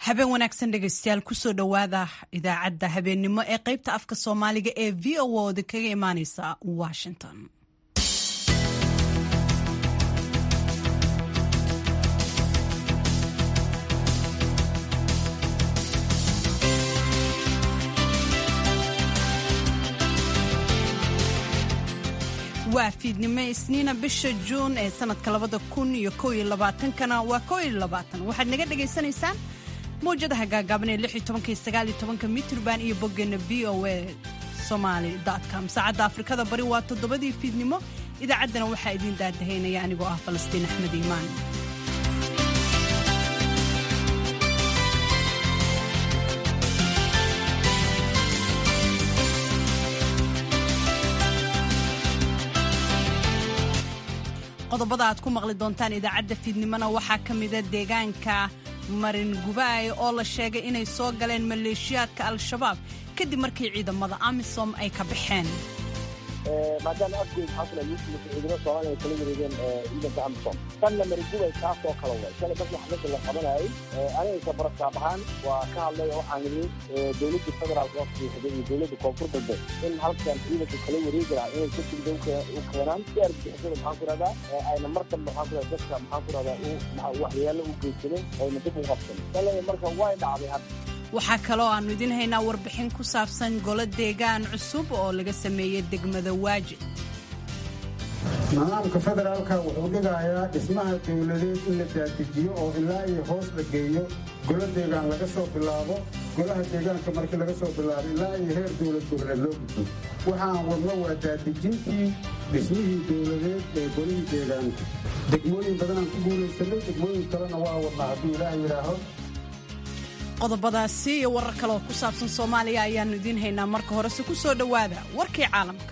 habeen wanaagsan dhegaystayaal kusoo dhowaada idaacadda habeennimo ee qaybta afka soomaaliga ee v o oda kaga imaaneysa washington waa fiidnimo isniina bisha juun ee sanadka labada kun iyo kow iyo labaatankana waa kow iyo labaatan waxaad naga dhagaysanaysaan mawjadaha gaagaaban ee lix iyo tobanka iyo sagaal iyo tobanka mitrban iyo boggeena v o a somaali com saacadda afrikada bari waa toddobadii fiidnimo idaacaddana waxaa idiin daadahaynaya anigoo ah falastiin axmed iimaan qodobada aad ku maqli doontaan idaacadda fiidnimona waxaa ka mida deegaanka marin gubaay oo la sheegay inay soo galeen maleeshiyaadka al-shabaab kadib markii ciidamada amisom ay ka baxeen maadaama afgood xasla yuusuf ciidamada soomaaliya ay kala wareegeen ciidanka amisom tanna marigubay kaasoo kala way shalay markii xabadda la qabanayay anigaysa barastaab ahaan waa ka hadlay waxaan yidhi dowladda federaalka oo fiixday iyo dowladda koonfur galbeed in halkan ciidanka kala wareegi lahaa inay ka tigda u keenaan si argixisada maxaan ku rahdaa ayna mar dambe maxaan ku rahdaa dadka maxaan ku rahdaa waxyeello u geysanin ayna dib u qabsan shalay marka way dhacday hadda waxaa kaloo aannu idiin haynaa warbixin ku saabsan golo deegaan cusub oo laga sameeyey degmada waajid nidaamka federaalka wuxuu dhigayaa dhismaha dowladeed in la daadijiyo oo ilaa iyo hoos la geeyo golo deegaan laga soo bilaabo golaha deegaanka markii laga soo bilaabo ilaa iyo heer dowlad goboleed loo gudbo waxaan wadno waa daadijintii dhismihii dowladeed ee golihii deegaanka degmooyin badanaan ku guulaysanay degmooyin kalena waa wadnaa hadduu ilaah yidhaaho qodobadaasi iyo warar kale oo ku saabsan soomaaliya ayaannu idiin haynaa marka horese ku soo dhowaada warkii caalamka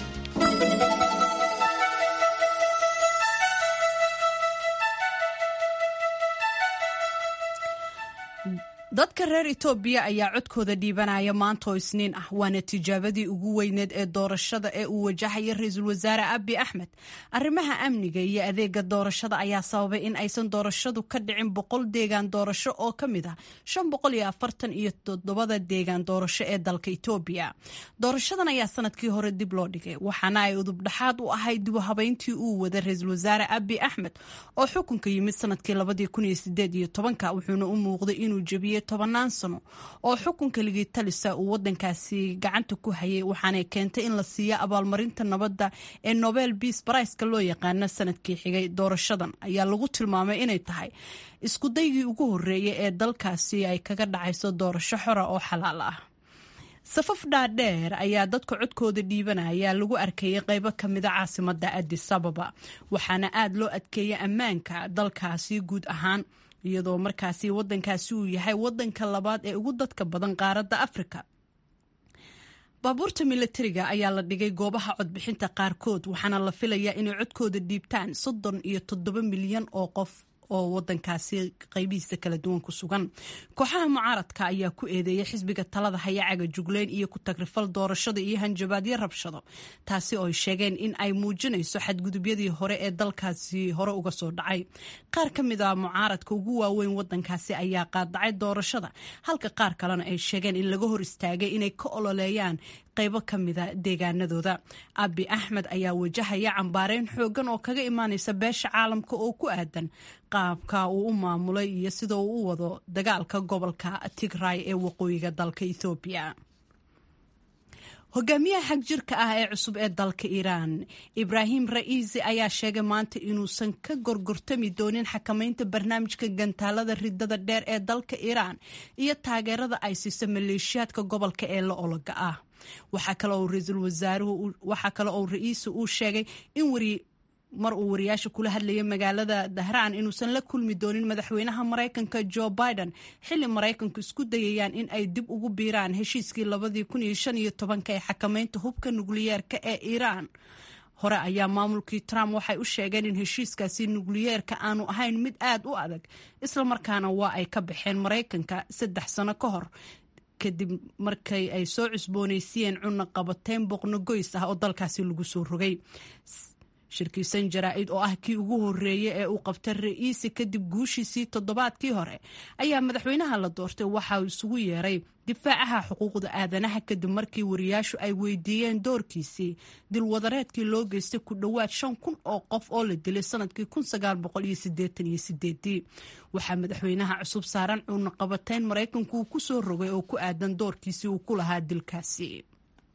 dadka reer etoobiya ayaa codkooda dhiibanaya maanta oo isniin ah waana tijaabadii ugu weyneed ee doorashada ee uu wajahaya ra-iisul wasaare abi axmed arrimaha amniga iyo adeega doorashada ayaa sababay in aysan doorashadu ka dhicin boqol deegaan doorasho oo ka mid ah shan boqol iyo afartan iyo toddobada deegaan doorasho ee dalka etoobiya doorashadan ayaa sanadkii hore dib loo dhigay waxaana ay udubdhaxaad u ahayd dib u habeyntii uu wada ra-iisul wasaare abi axmed oo xukunka yimid sanadkii labadii kun iyo sideed iyo tobanka wuxuuna u muuqday inuu jebiyey tobanaan sano oo xukunka ligii talisa uu wadankaasi gacanta ku hayay waxaanay keentay in la siiyo abaalmarinta nabadda ee nobel beas bariceka loo yaqaano sanadkii xigay doorashadan ayaa lagu tilmaamay inay tahay iskudaygii ugu horeeyay ee dalkaasi ay kaga dhacayso doorasho xora oo xalaal ah safaf dhaadheer ayaa dadka codkooda dhiibanaya lagu arkayay qaybo ka mida caasimada adis ababa waxaana aada loo adkeeyay ammaanka dalkaasi guud ahaan iyadoo markaasi wadankaasi uu yahay wadanka labaad ee ugu dadka badan qaaradda afrika baabuurta milatariga ayaa la dhigay goobaha codbixinta qaarkood waxaana la filayaa inay codkooda dhiibtaan soddon iyo toddoba milyan oo qof oo wadankaasi qaybihiisa kala duwan ku sugan kooxaha mucaaradka ayaa ku eedeeyay xisbiga talada hayacaga jugleyn iyo ku tagrifal doorashada iyo hanjabaadyo rabshado taasi oo ay sheegeen in ay muujinayso xadgudubyadii hore ee dalkaasi hore uga soo dhacay qaar ka mid a mucaaradka ugu waaweyn wadankaasi ayaa qaadacay doorashada halka qaar kalena ay sheegeen in laga hor istaagay inay ka ololeeyaan qaybo ka mida deegaanadooda abi axmed ayaa wajahaya cambaareyn xoogan oo kaga imaanaysa beesha caalamka oo ku aadan qaabka uu u maamulay iyo sida uu u wado dagaalka gobolka tigray ee waqooyiga dalka ethoobiya hogaamiyaha xag jirka ah ee cusub ee dalka iiraan ibraahim ra'iisi ayaa sheegay maanta inuusan ka gorgortami doonin xakamaynta barnaamijka gantaalada ridada dheer ee dalka iiraan iyo taageerada ay siiso maleeshiyaadka gobolka ee la ologa ah waxaa kale oo ra-iisul wasaaruhu waxaa kale oo ra-iisi uu sheegay in wari mar uu wariyaasha kula hadlayay magaalada dahraan inuusan la kulmi doonin madaxweynaha maraykanka jo biden xilli maraykanku isku dayayaan in ay dib ugu biiraan heshiiskii labadii kun iyo shan iyo tobanka ee xakamaynta hubka nukliyeerka ee iiraan hore ayaa maamulkii trump waxay u sheegeen in heshiiskaasi nukliyeerka aanu ahayn mid aad u adag islamarkaana waa ay ka baxeen maraykanka saddex sano ka hor kadib markay ay soo cusboonaysiiyeen cunno qabateyn boqno goys ah oo dalkaasi lagu soo rogay shirkiisan jaraa-id oo ah kii ugu horeeyey ee uu qabtay ra-iisi kadib guushiisii toddobaadkii hore ayaa madaxweynaha la doortay waxa uu isugu yeeray difaacaha xuquuqda aadanaha kadib markii wariyaashu ay weydiiyeen doorkiisii dilwadareedkii loo geystay ku dhowaad shan kun oo qof oo la dilay sanadkii waxaa madaxweynaha cusub saaran cuuna qabateyn maraykanku uu kusoo rogay oo ku aadan doorkiisii uu ku lahaa dilkaasi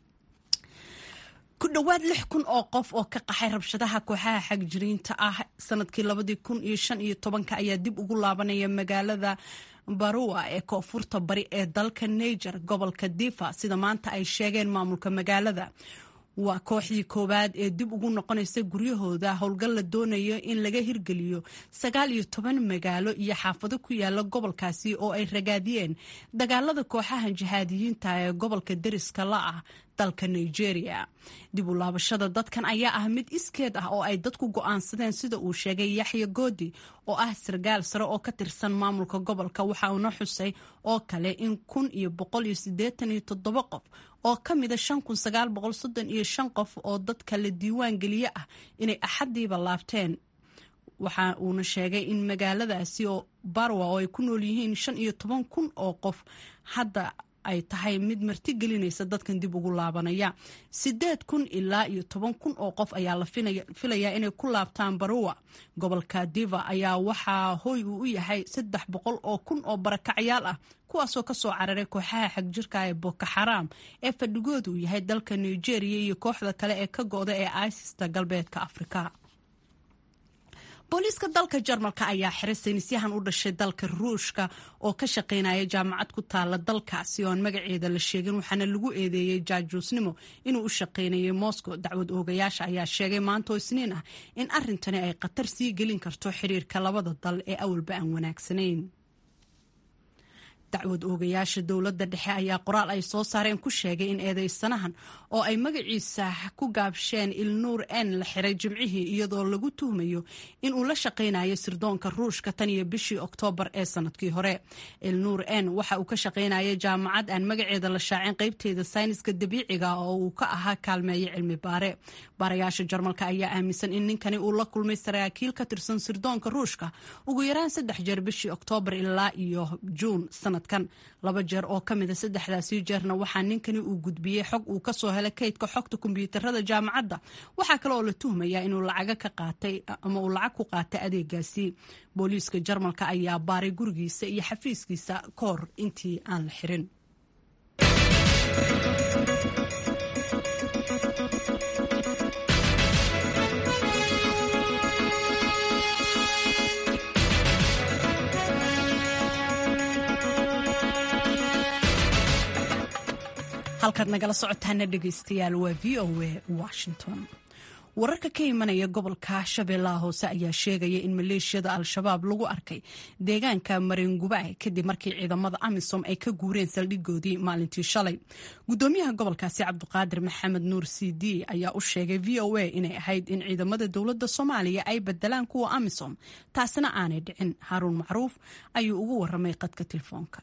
ku dhowaad lix kun oo qof oo ka qaxay rabshadaha kooxaha xagjiriinta ah sanadkii labadii kun iyo shan iyo tobanka ayaa dib ugu laabanaya magaalada barua ee koonfurta bari ee dalka niger gobolka difa sida maanta ay sheegeen maamulka magaalada waa kooxdii koowaad ee dib ugu noqonaysa guryahooda howlgal la doonayo in laga hirgeliyo sagaal iyo toban magaalo iyo xaafado ku yaala gobolkaasi oo ay ragaadiyeen dagaalada kooxaha jihaadiyiinta ee gobolka deriska la ah dalka nigeria dib u laabashada dadkan ayaa ah mid iskeed ah oo ay dadku go-aansadeen sida uu sheegay yaxya goodi oo ah sargaal sare oo ka tirsan maamulka gobolka waxa uuna xusay oo kale in kun iyo boqol iyo siddeetan iyo toddoba qof oo ka mida shan kun sagaal boqol soddon iyo shan qof oo dadka la diiwaan geliye ah inay axaddiiba laabteen waxa uuna sheegay in magaaladaasi oo barwa oo ay ku nool yihiin shan iyo toban kun oo qof hadda ay tahay mid marti gelinaysa dadkan dib ugu laabanaya sideed kun ilaa iyo toban kun oo qof ayaa la filayaa inay ku laabtaan baruwa gobolka diva ayaa waxaa hoy uu u yahay saddex boqol oo kun oo barakacyaal ah kuwaasoo kasoo cararay kooxaha xagjirka ee boko xaraam ee fadhigoodu yahay dalka nigeria iyo kooxda kale ee ka go-da ee isista galbeedka afrika booliiska dalka jarmalka ayaa xiray saynisyahan u dhashay dalka ruushka oo ka shaqaynaya jaamacad ku taala dalkaasi oo aan magaceeda la sheegin waxaana lagu eedeeyey jaajuusnimo inuu u shaqaynayay moscow dacwad oogayaasha ayaa sheegay maantoo isniin ah in arrintani ay khatar sii gelin karto xiriirka labada dal ee awalba aan wanaagsanayn dacwad oogayaasha dowladda dhexe ayaa qoraal ay soo saareen ku sheegay in eedeysanahan oo ay magaciisa ku gaabsheen ilnuur n la xiray jimcihii iyadoo lagu tuhmayo inuu la shaqaynayo sirdoonka ruushka tan iyo bishii oktoobar ee sanadkii hore ilnuur n waxa uu ka shaqaynaya jaamacad aan magaceeda la shaacin qaybteeda sayniska dabiiciga oo uu ka ahaa kaalmeeye cilmi baare baarayaasha jarmalka ayaa aaminsan in ninkani uu la kulmay saraakiil ka tirsan sirdoonka ruushka ugu yaraan saddex jeer bishii oktoobar ilaa iyo juun sanadkan laba jeer oo ka mida saddexdaasi jeerna waxaa ninkani uu gudbiyey xog uu kasoo helay kaydka xogta kombiyuutarada jaamacadda waxaa kale oo la tuhmayaa inuu lacaga ka qaatay ama uu lacag ku qaatay adeegaasi booliiska jarmalka ayaa baaray gurigiisa iyo xafiiskiisa ka hor intii aan la xirin halkaad nagala socotaana dhegaystayaal waa v o a washington wararka ka imanaya gobolka shabeellaha hoose ayaa sheegaya in maleeshiyada al-shabaab lagu arkay deegaanka mareengubay kadib markii ciidamada amisom ay ka guureen saldhigoodii maalintii shalay gudoomiyaha gobolkaasi cabdiqaadir maxamed nuur c d ayaa u sheegay v o a inay ahayd in ciidamada dowladda soomaaliya ay bedelaan kuwa amisom taasina aanay dhicin haaruun macruuf ayuu ugu waramay qadka telefoonka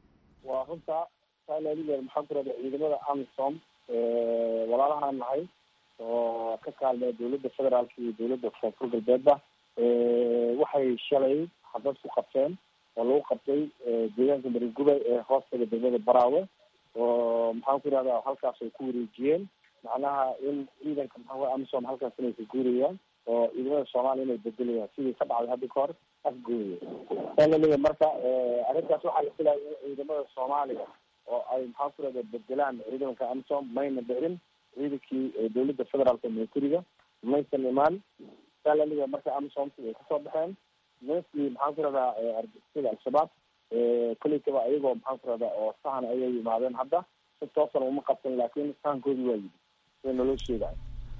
maxaan ku rahda ciidamada amisom walaalahaan nahay oo ka kaalmaya dowladda federaalka iyo dowladda koonfur galbeedba waxay shalay xabad ku qabteen oo lagu qabtay deegaanka maringubay ee hoostaga degmada baraawe oo maxaan ku irahda halkaas ay ku wareejiyeen macnaha in ciidanka maxaa amisom halkaas inay ka guurayaan oo ciidamada soomaaliya inay bedelayaan sidii ka dhacday hadda ka hor afgooya saa laleeyahay marka arrintaas waxaa la filaya in ciidamada soomaaliya oo ay maxaan ku rahda bedelaan ciidanka amisom mayna dhicin ciidankii dowladda federaalka militariga maysan imaan saa laleeyahay marka amisomsi ay kasoo baxeen ninkii maxaan ku rahdaa argixisada al-shabaab kolleytaba ayagoo maxaan ku rahdaa oo sahan ayay yimaadeen hadda si toosan uma qabsan laakiin sahankoodii waa yidi sida naloo sheegayo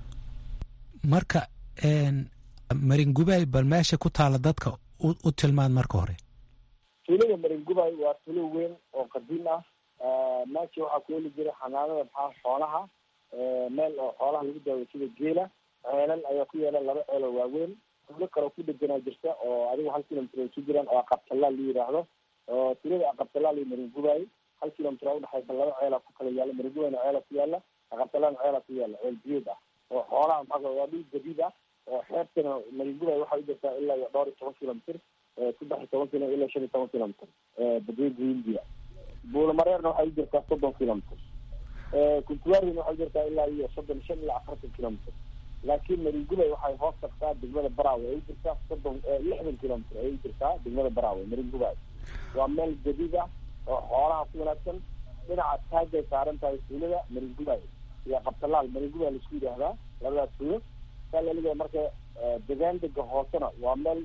marka maringubay bal meesha ku taala dadka u tilmaan marka hore tuulada maringubay waa tuulo weyn oo qadiim ah meesha waxaa ku heli jiray xanaanada maxaa xoolaha meel oo xoolaha lagu daawayo sida geela ceelal ayaa ku yaala laba ceeloo waaweyn tuulo kaleo ku dheganaa jirta oo adigu hal kilomitr ay ku jiraan oo aqabtalaal la yidhaahdo oo tuulada aqabtalaal iyo maringubay hal kilomitr a udhexaysa laba ceelaa ku kala yaala maringubayna ceela ku yaala aqabtalaalna ceela ku yaala ceel biyood ah oo xoolaha maxaa waa dhul jadiid ah oo xeebtana maringubay waxay u jirtaa ilaa iyo dhowr iyo toban kilomitr saddex iyo toban kilo ilaa shan iyo toban kilomitr badweynta hindiya buulamareerna waxay u jirtaa soddon kilomitr kuntuwaarina waxay u jirtaa ilaa iyo soddon shan ilaa afartan kilomitr laakiin maringubay waxay hoos tagtaa degmada baraawe ay u jirtaa soddon lixdan kilomitr ay u jirtaa degmada baraawe maringubay waa meel jadiid ah oo xoolaha ku wanaagsan dhinaca taagay saaran tahay tuulada maringubay iyo qabtalaal maringubay laisku yidhaahdaa labadaas tuulo saa laliga marka degaan dega hoosena waa meel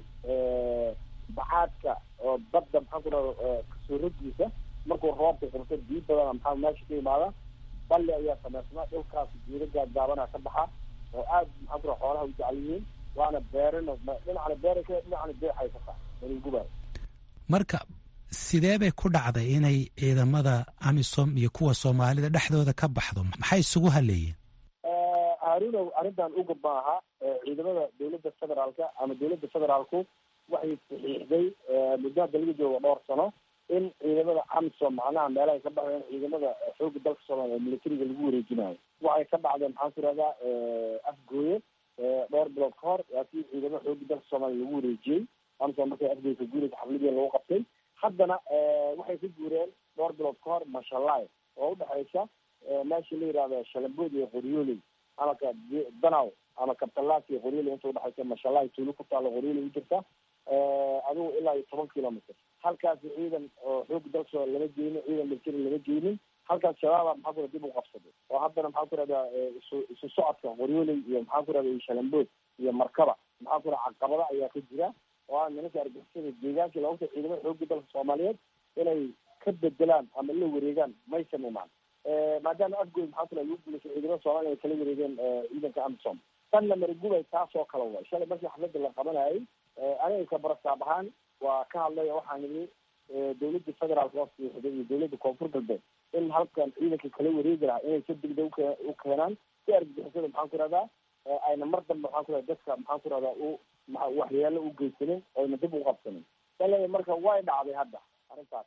bacaadka oo badda maxaan ku dhaha kasoo rogiisa markuu roobka qabto biyo badana maxaa meesha ka imaada balli ayaa samaysnaa dhulkaas jiiro gaadgaabana ka baxa oo aad maxaan ku dhaha xoolaha u jecel yihiin waana beerina dhinacana beera ka dhinacana beexay ka tahay maringubay marka sidee bay ku dhacday inay ciidamada amisom iyo kuwa soomaalida dhexdooda ka baxdo maxay isugu haleeyeen harunow arrintan uga maaha ciidamada dawladda federaalka ama dawladda federaalku waxay saxiixday muddo hadda laga jooga dhowr sano in ciidamada amisom macnaha meelahay ka baxdeen ciidamada xooga dalka soomaaliya ee militariga lagu wareejinayo waxay ka dhacdeen maxaan ku ihahdaa afgooye dhowr bilood ka hor laakiin ciidamada xooga dalka soomaaliya lagu wareejiyey amisom markay afgooye ka guuraysa xafladii lagu qabtay haddana waxay ka guureen dhowr bilood ka hor mashalaay oo udhexaysa meesha la yihahdo shalambood iyo qoryooley ama ka danaw ama kabtalaas iyo qoryooley inta udhexaysa mashalaay tuulo ku taalo qoryooley u jirta adigu ilaa iyo toban kilomitr halkaasi ciidan oo xooga dalka lama geynin ciidan military lama geynin halkaas shabaaba maxaa ku dib u qabsaday oo haddana maxaa ku rahdaa isu isu socodka qoryooley iyo maxaa ku rahda iyo shalambood iyo markaba maxaa ku raha caqabada ayaa ka jira oo aan nimanka argixisada deegaankii looga ta ciidamada xooga dalka soomaaliyeed inay ka bedelaan ama la wareegaan maysan imaan maadaama afgood maxaa ku raha lagu guulaysa ciidamada soomaaliya ay kala wareegeen ciidanka amisom tanna marigubay taasoo kale way shalay markii xafladda la qabanayay aniga kabarasaab ahaan waa ka hadlaya waxaan idhi dawladda federaalka oo siixday iyo dawladda koonfur galbeed in halkan ciidanka kala wareegi lahaa inay si degdeg uke u keenaan si argagixisada maxaan ku rahdaa ayna mar dambe maxaan ku rahda dadka maxaan ku rahdaa u waxyeelo u geysanin oyna dib u qabsanin sale marka way dhacday hadda arrintaas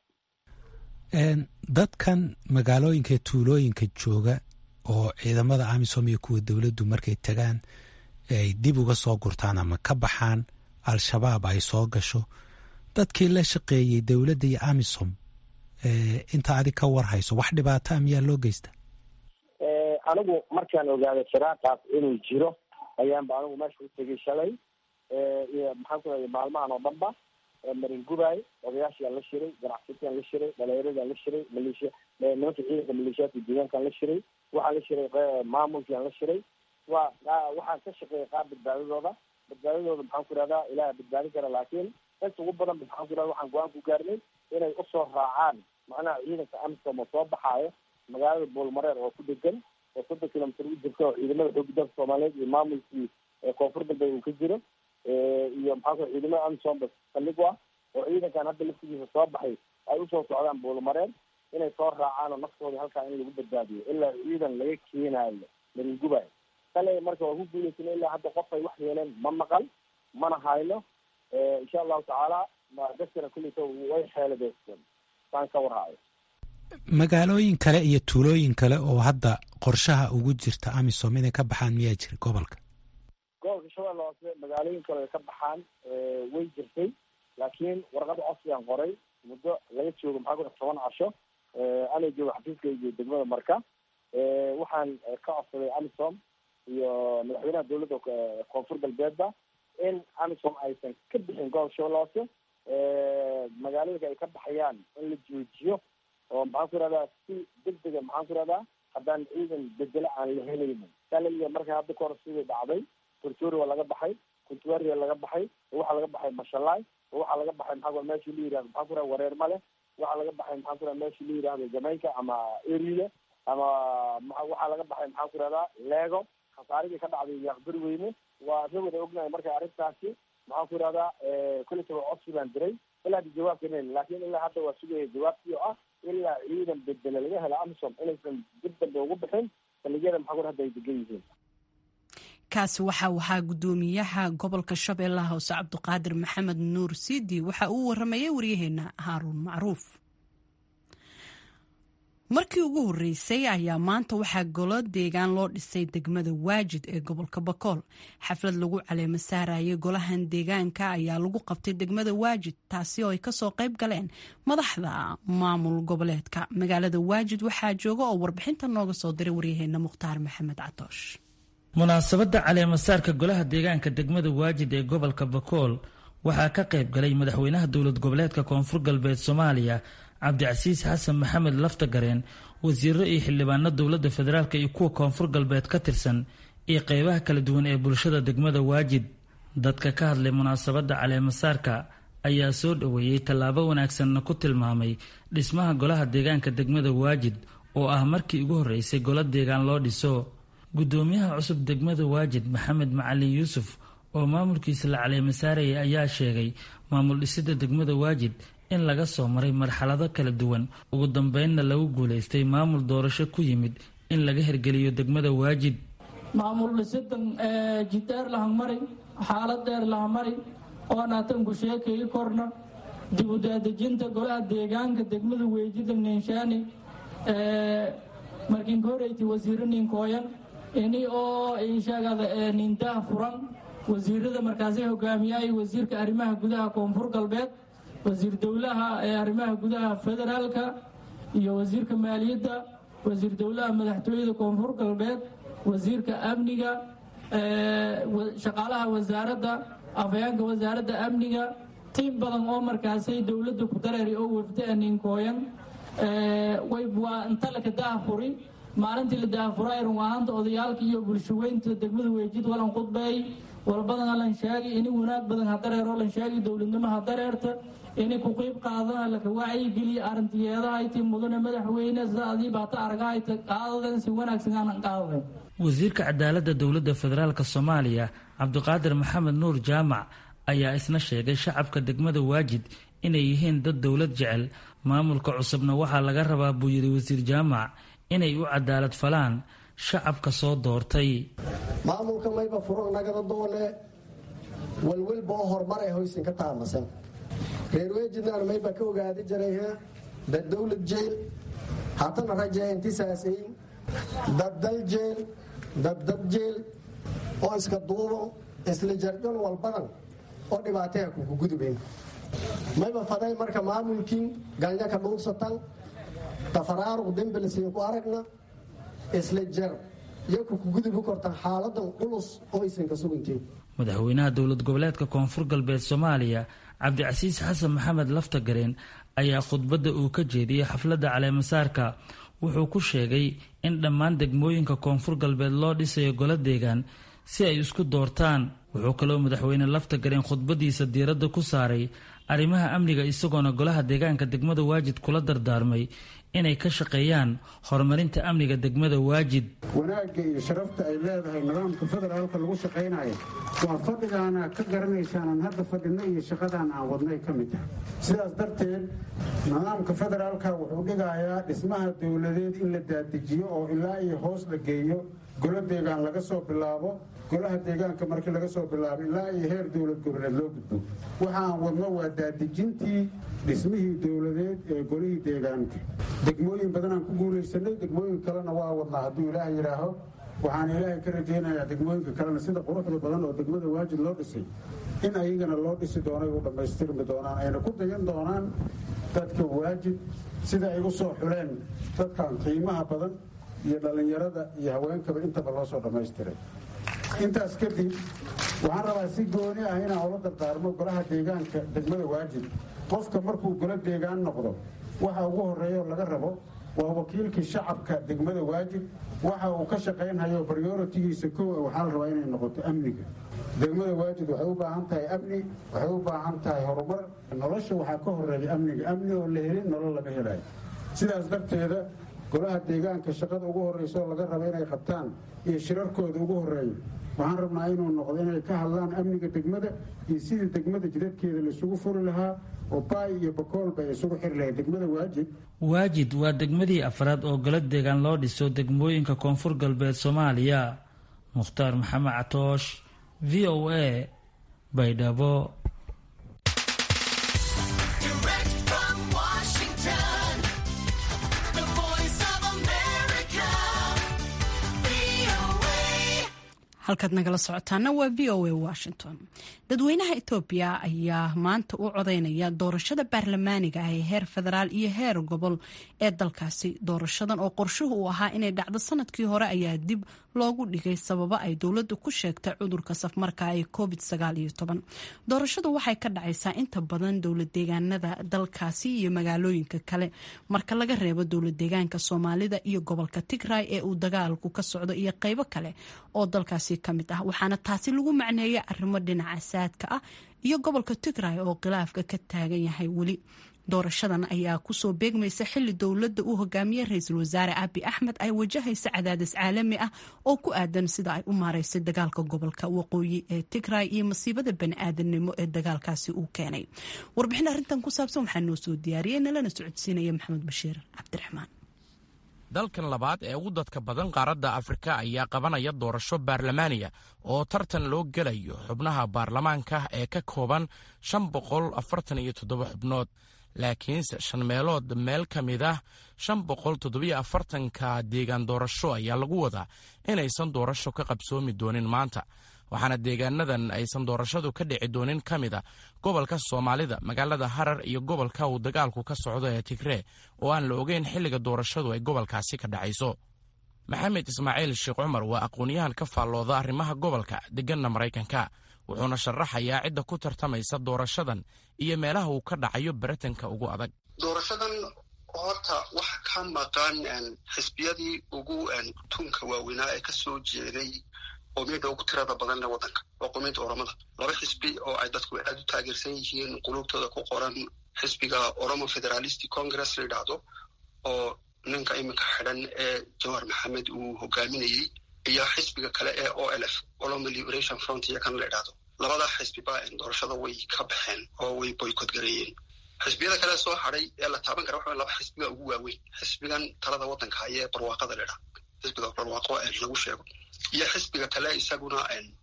dadkan magaalooyinka tuulooyinka jooga oo ciidamada amisom iyo kuwa dowladdu markay tagaan ay dib uga soo gurtaan ama ka baxaan al-shabaab ay soo gasho dadkii la shaqeeyey dowladda iyo amisom inta adig ka warhayso wax dhibaataa miyaa loo geysta anigu markaan ogaaday firaaqaas inuu jiro ayaanba anigu meesha u tegay shalay iyo maxaan ku raday maalmahan oo dhanba maringubay odayaashiaan la shiray ganacsatiaan la shiray dhalinyaradaan la shiray maleeshiya nimanka ciidanka maleeshiyaadka deegaankaan la shiray waxaan la shiray maamulkiaan la shiray waa waxaan ka shaqeeyay qaar badbaadadooda badbaadadooda maxaan ku ihahdaa ilaah badbaadin kara laakiin inta ugu badan maxaan ku ihahda waxaan go-aan ku gaarnay inay usoo raacaan macnaha ciidanka amisom oo soo baxaayo magaalada buulmareer oo ku degan oo soddon kilomitr u jirta oo ciidamada xooga dalka soomaaliyeed iyo maamulkii koonfur galbeed uu ka jiro iyo maxaa ku ciidamada amisomba saldhig u ah oo ciidankan hadda laftigiisa soo baxay ay usoo socdaan buulmareer inay soo raacaan oo naftooda halkaa in lagu badbaadiyo ilaa ciidan laga keenaayo maringubay kale marka waa ku guuleysana ilaa hadda qof ay wax yeeleen ma maqal mana hayno insha allahu tacaala dadkana kulleyta way xeeladeysteen saan ka warhaayo magaalooyin kale iyo tuulooyin kale oo hadda qorshaha ugu jirta amisom inay ka baxaan miyaa jira gobolka gobolka shabeelle hoose magaalooyin kale ay ka baxaan way jirtay laakiin warqada codsigaan qoray muddo laga joogo maxaa ku toban casho ana joogo xafiiskayga degmada marka waxaan ka codsaday amisom iyo madaxweynaha dowladda koonfur galbeedba in amisom aysan ka bixin gobolka shabeelle hoose magaalooyinka ay ka baxayaan in la joojiyo oo maxaan ku ihahdaa si deg dega maxaan ku ihahdaa haddaan ciidan bedelo aan la helaynin salaliga marka hadda kahor sidii dhacday tortori waa laga baxay kuntuaria laga baxay oo waxaa laga baxay mashalaay oo waxaa laga baxay maxaa meeshii la yihahdo maxaan ku raha wareer male waxaa laga baxay maxaan ku raha meeshii la yihahdo jamaynka ama erile ama waxaa laga baxay maxaan ku rahdaa leego khasaaridii ka dhacday yaaqbari weyne waa ka wada ognahay marka arrintaasi maxaan ku ihahdaa kolletaba codsi baan diray ilaa hadda jawaabka nen laakiin ilaa hadda waa sugaya jawaabtii oo ah ilaa ciidan bedele laga helo amisom inaysan dib dambe ugu bixin saldhigyada maxaa ku hadda ay degan yihiin kaasi waxa wahaa guddoomiyaha gobolka shabeellaha hoose cabdiqaadir maxamed nuur siidi waxa uu waramayay waryaheena haaruun macruuf markii ugu horreysay ayaa maanta waxaa golo deegaan loo dhisay degmada waajid ee gobolka bakool xaflad lagu caleemo saarayay golahan deegaanka ayaa lagu qabtay degmada waajid taasi oo ay kasoo qayb galeen madaxda maamul goboleedka magaalada waajid waxaa jooga oo warbixinta nooga soo diray waryaheena mukhtaar maxamed catoosh munaasabadda caleemasaarka golaha deegaanka degmada waajid ee gobolka bakool waxaa ka qayb galay madaxweynaha dowlad goboleedka koonfur galbeed soomaaliya cabdicasiis xasan maxamed laftagareen wasiiro iyo xildhibaano dowladda federaalk iyo kuwa koonfur galbeed ka tirsan iyo qeybaha kala duwan ee bulshada degmada waajid dadka ka hadlay munaasabadda caleemasaarka ayaa soo dhoweeyey tallaabo wanaagsanna ku tilmaamay dhismaha golaha deegaanka degmada waajid oo ah markii ugu horreysay golo deegaan loo dhiso guddoomiyaha cusub degmada waajid maxamed macalin yuusuf oo maamulkiisa la caleemasaarayay ayaa sheegay maamul dhisidda degmada waajid in laga soo maray marxalado kala duwan ugu dambeynna lagu guulaystay maamul doorasho ku yimid in laga hirgeliyo degmada waajid maamul dhisidan jidheer lahamari xaalad dheer lahamari oo naatanku sheekay korna dib u daadejinta golaha deegaanka degmada weejida ninshaani markiinka horeyti wasiiro ninkooyan ini oo insheegada nindaha furan wasiirada markaasay hogaamiyay wasiirka arrimaha gudaha koonfur galbeed wasiir dowlaha ee arrimaha gudaha federaalka iyo wasiirka maaliyadda wasiir dowlaha madaxtooyada koonfur galbeed wasiirka amniga shaqaalaha wasaaradda afhayeenka wasaaradda amniga tiim badan oo markaasay dowladda ku dareeri oo wafda ninkooyan waa inta laka daahfuri maalintii la daahfuray run ahaanta odayaalka iyo bulshaweynta degmada weejid walan khudbeey walbadana lan sheegay ini wanaag badan ha dareero lan sheegay dowladnimo ha dareerta ini ku qiib qaadana laka wacyigeliya arrintiyeedahayti mudane madaxweyne sida adiiba hata argahayta qaadadan si wanaagsan aanan qaadadan wasiirka cadaaladda dowladda federaalk soomaaliya cabdiqaadir maxamed nuur jaamac ayaa isna sheegay shacabka degmada waajid inay yihiin dad dowlad jecel maamulka cusubna waxaa laga rabaa buu yidhi wasiir jaamac inay u cadaalad falaan shacabka soo doortay maamulka mayba furo nagada doone walwalba oo horumar ay hoysin ka taamasan reer weejidnaan mayba ka ogaadi jiray dad dowlad jeel haatana rajee intisaasayin dad dal jeel dad dad jeel oo iska duubo isla jarjon walbadan oo dhibaataya kuku gudubeen mayba faday marka maamulkiin ganya ka dhuugsatan tafaraaruq dembelsiin ku aragna isla jar iyo kukugudubi kortan xaaladan culus oo aysan ka sugantiin madaxweynaha dowlad goboleedka koonfur galbeed soomaaliya cabdicasiis xasan maxamed laftagareen ayaa khudbadda uu ka jeediyey xafladda caleemasaarka wuxuu ku sheegay in dhammaan degmooyinka koonfur galbeed loo dhisayo golo deegaan si ay isku doortaan wuxuu kaloo madaxweyne laftagareen khudbadiisa diiradda ku saaray arrimaha amniga isagoona golaha deegaanka degmada waajid kula dardaarmay inay ka shaqeeyaan horumarinta amniga degmada waajid wanaagga iyo sharafta ay leedahay nidaamka federaalka lagu shaqaynayo waa fadhigaana ka garanaysaanan hadda fadhino iyo shaqadaan aan wadnay ka mid tahay sidaas darteed nidaamka federaalka wuxuu dhigayaa dhismaha dowladeed in la daadijiyo oo ilaa iyo hoos la geeyo golo deegaan laga soo bilaabo golaha deegaanka markii laga soo bilaabo ilaa iyo heer dowlad goboleed loo gudbo waxa aan wadno waa daadijintii dhismihii dowladeed ee golihii deegaanka degmooyin badanaan ku guulaysanay degmooyin kalena waa wadnaa hadduu ilaah yidhaaho waxaan ilaahay ka rajaynayaa degmooyinka kalena sida quruxda badan oo degmada waajid loo dhisay in ayagana loo dhisi doonay u dhammaystirmi doonaan ayna ku dayan doonaan dadka waajid sida ay u soo xuleen dadkan qiimaha badan iyo dhallinyarada iyo haweenkaba intaba loo soo dhammaystiray intaas kadib waxaan rabaa si gooni ah inaan ula dardaarmo golaha deegaanka degmada waajid qofka markuu golo deegaan noqdo waxa ugu horeeyaoo laga rabo waa wakiilkii shacabka degmada waajid waxa uu ka shaqaynhayo baryoritigiisa kow waxaa la rabaa inay noqoto amniga degmada waajid waxay u baahan tahay amni waxay u baahan tahay horumar nolosha waxaa ka horeeya amniga amni oo la helin nolol laga helayo sidaas darteeda golaha deegaanka shaqada ugu horreysa oo laga raba inay qabtaan iyo shirarkooda ugu horeeya waxaan rabnaa inuu noqdo inay ka hadlaan amniga degmada iyo sidii degmada jidadkeeda laisugu furi lahaa oo baay iyo bakoolba ay isugu xiri lahayd degmada waajid waajid waa degmadii afraad oo golo deegaan loo dhiso degmooyinka koonfur galbeed soomaaliya mukhtaar maxamed catoosh v o a baydhabo Direct from Washington, the voice of halkaad nagala socotaana waa v o a washington dadweynaha etoobiya ayaa maanta u codeynaya doorashada baarlamaaniga ah ee heer federaal iyo heer gobol ee dalkaasi doorashadan oo qorshuhu uu ahaa inay dhacdo sanadkii hore ayaa dib loogu dhigay sababo ay dowladdu ku sheegtay cudurka safmarka ee covid doorashadu waxay ka dhacaysaa inta badan dowlad deegaanada dalkaasi iyo magaalooyinka kale marka laga reebo dowlad deegaanka soomaalida iyo gobolka tigray ee uu dagaalku ka socdo iyo qeybo kale oo dalkaasi kamid ah waxaana taasi lagu macneeya arrimo dhinaca saadka ah iyo gobolka tigray oo khilaafka ka taagan yahay weli doorashadan ayaa kusoo beegmaysa xili dowladda uu hogaamiyey ra-iisul wasaare abi axmed ay wajahaysa cadaadis caalami ah oo ku aadan sida ay u maareysay dagaalka gobolka waqooyi ee tigray iyo masiibada bani-aadanimo ee dagaalkaasi uu keenay warbixin arrintan ku saabsan waxaa noo soo diyaariyey nalana socodsiinaya maxamed bashiir cabdiraxmaan dalkan labaad ee ugu dadka badan qaaradda afrika ayaa qabanaya doorasho baarlamaaniya oo tartan loo gelayo xubnaha baarlamaanka ee ka kooban shan boqol afartan iyo toddoba xubnood laakiinse shan meelood meel ka mid ah shan boqol toddobiyo afartanka deegaan doorasho ayaa lagu wadaa inaysan doorasho ka qabsoomi doonin maanta waxaana deegaanadan aysan doorashadu ka dhici doonin ka mid a gobolka soomaalida magaalada harar iyo gobolka uu dagaalku ka socdo ee tigree oo aan la ogeyn xilliga doorashadu ay gobolkaasi ka dhacayso maxamed ismaaciil sheekh cumar waa aqoon-yahan ka faallooda arrimaha gobolka deganna maraykanka wuxuuna sharaxayaa cidda ku tartamaysa doorashadan iyo meelaha uu ka dhacayo baritanka ugu adag doorashadan horta waxa ka maqan xisbiyadii ugu tunka waaweynaa ee kasoo jeeday qowmiyadda ugu tirada badan ee waddanka waa qowmiyadda oromada laba xisbi oo ay dadku aad u taageersan yihiin qulubtooda ku qoran xisbiga oromo federalistic congress la yidhaahdo oo ninka iminka xidhan ee jawhar maxamed uu hogaaminayey iyo xisbiga kale ee o l f olomo liberation front iyo kan la idhaahdo labadaa xisbiba doorashada way ka baxeen oo way boycot gareeyeen xisbiyada kale soo hadhay ee la taaban kara waxa laba xisbiga ugu waaweyn xisbigan talada waddanka hayee barwaaqada la idhaha xisbiga barwaaqo lagu sheego iyo xisbiga kale isaguna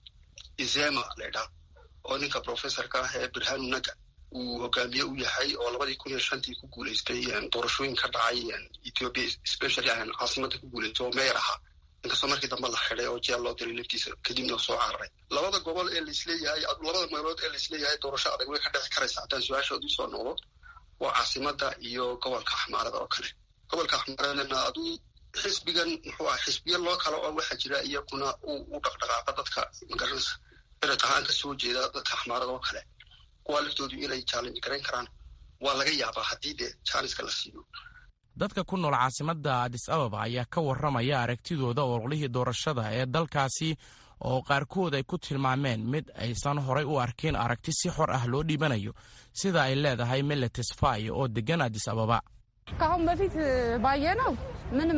izema la idhaha oo ninka professorka ah ee birhanu naga uu hogaamiye u yahay oo labadii kun iyo shantii ku guuleystay doorashooyin ka dhacay ethiopia especially caasimada ku guuleystay oo meyer ahaa inkastoo markii dambe la xiday oo jeel loo diray laftiisa kadibna soo cararay labada gobol ee laisleeyahay labada meelood ee laisleeyahay doorasho adag way ka dhexi karaysa haddaan su-aashood usoo noqdo waa caasimada iyo gobolka axmaarada oo kale gobolka axmaaradana aduu xisbigan muxuu ah xisbiya loo kale oo waxaa jira iyaguna u dhaqdhaqaaqa dadka magaranaysa eret ahaan ka soo jeeda dadka axmaarada oo kale kuwaa laftoodu inay challenge garayn karaan waa laga yaabaa haddii dee jaaniska la siiyo dadka ku nool caasimadda adis ababa ayaa ka warramaya aragtidooda ololihii doorashada ee dalkaasi oo qaarkood ay ku tilmaameen mid aysan horay u arkin aragti si xor ah loo dhiibanayo sida ay leedahay meletes fay oo deggan adis ababa ከአሁን በፊት ባየነው ምንም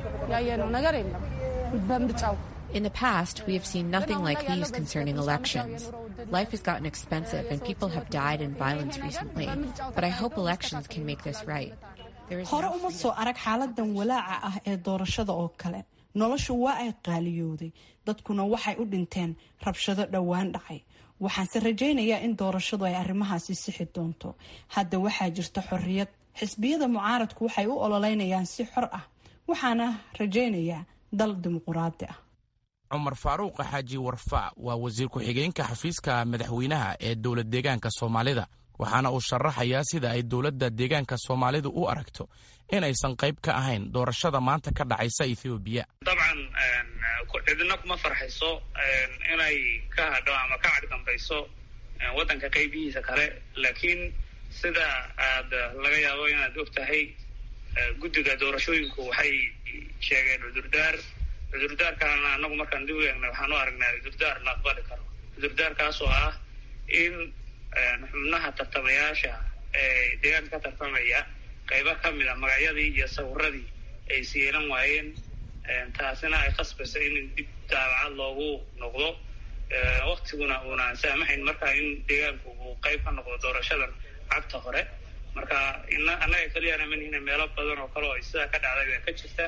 ያየነው ነገር የለም በምርጫው In the past, we have seen nothing like these concerning elections. Life has gotten expensive and people have died in violence recently, but I hope elections can make this right. hore uma soo arag xaaladan walaaca ah ee doorashada oo kale noloshu waa ay qaaliyooday dadkuna waxay u dhinteen rabshado dhowaan dhacay waxaanse rajaynayaa in doorashadu ay arrimahaasi sixi doonto hadda waxaa jirta xorriyad xisbiyada mucaaradku waxay u ololeynayaan si xor ah waxaana rajaynayaa dal dimuquraadi ah cumar faaruuq xaaji warfaac waa wasiir ku-xigeenka xafiiska madaxweynaha ee dowlad deegaanka soomaalida waxaana uu sharaxayaa sida ay dowladda deegaanka soomaalidu u aragto inaysan qayb ka ahayn doorashada maanta ka dhacaysa ethoobiya dabcan cidina kuma farxayso inay ka hadho ama ka cagdambayso waddanka qaybihiisa kale laakiin sida aad laga yaabo inaad og tahay guddiga doorashooyinku waxay sheegeen cudurdaar cudurdaarkaana anagu markaan dib u eegnay waxaan u aragnaa cudurdaar la aqbali karo cudurdaarkaas oo ah in xubnaha tartamayaasha ee deegaanka ka tartamaya qaybo ka mid a magacyadii iyo sawiradii ay siilan waayeen taasina ay khasbaysa in dib daabacad loogu noqdo waktiguna uunaan saamaxayn marka in deegaanku uu qayb ka noqdo doorashadan cagta hore marka annaga keliyana manihina meelo badan oo kale oo sidaa ka dhacday baa ka jirta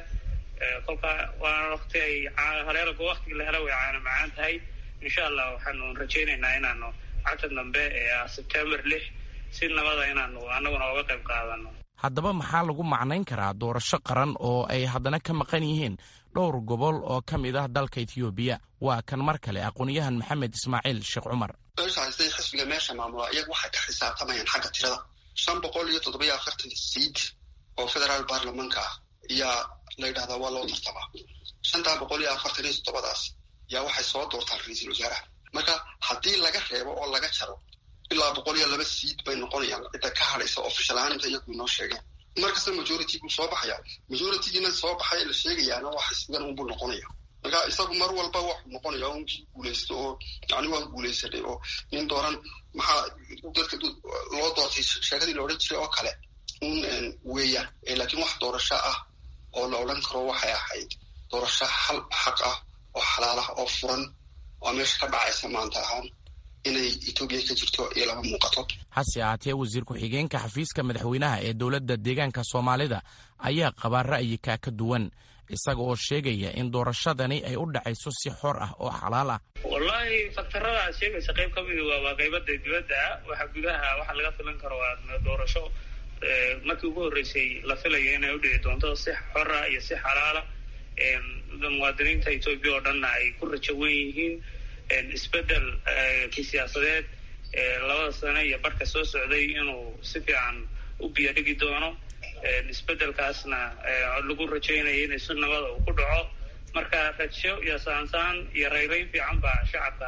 kolka waana wakti ay haleelgo waktigii la helo way caana macaan tahay insha allah waxaanu rajaynaynaa inaanu cagta dambe ee ah sebtembar lix si nabada inaanu annaguna oga qayb qaadano haddaba maxaa lagu macnayn karaa doorasho qaran oo ay haddana ka maqan yihiin dhowr gobol oo ka mid ah dalka etoobiya waa kan mar kale aqoon-yahan maxamed ismaaciil sheekh cumar meesha haystay xisbiga meesha maamula iyagu waxay ka xisaabtamayaan xagga tirada shan boqol iyo toddobiyo afartan siid oo federaal baarlamanka ah ayaa la yidhahdaa waa loo tartamaa shantaa boqol iyo afartan iyo toddobadaas yaa waxay soo doortaan ra-iisul wasaaraha marka haddii laga reebo oo laga jaro ilaa boqol iyo laba siid bay noqonayaan cidda ka hadhaysa official ahaan inta iyagu inoo sheegeen markasta majority buu soo baxaya majoritygiina soo baxay la sheegayaana waa xisbigan unbuu noqonaya marka isagu mar walba waxuu noqonaya unkii guulaysto oo yani waan guulaysanay oo nin dooran maxaa dadka loo doortay sheekadii la odhan jiray oo kale un weeyaan laakiin wax doorasho ah oo la odhan karo waxay ahayd doorasho hal xaq ah oo xalaal ah oo furan oo meesha ka dhacaysa maanta ahaan inay etoobiya ka jirto iyo lama muuqato hase ahaatee wasiir ku-xigeenka xafiiska madaxweynaha ee dowladda deegaanka soomaalida ayaa qabaa ra'yika ka duwan isaga oo sheegaya in doorashadani ay u dhacayso si xor ah oo xalaal ah wallaahi faktarada aad sheegaysa qayb ka midi waa qaybada dibadda waxa gudaha waxa laga filan karo waa doorasho markii ugu horreysay la filaya inay u dhici doonto si xora iyo si xalaala muwaadiniinta etoobiya oo dhanna ay ku rajo wen yihiin isbedel kii siyaasadeed labada sane iyo barhka soo socday inuu si fiican u biyo dhigi doono isbedelkaasna lagu rajaynaya inay si nabada uu ku dhaco marka rajo iyo saansaan iyo rayrayn fiican baa shacabka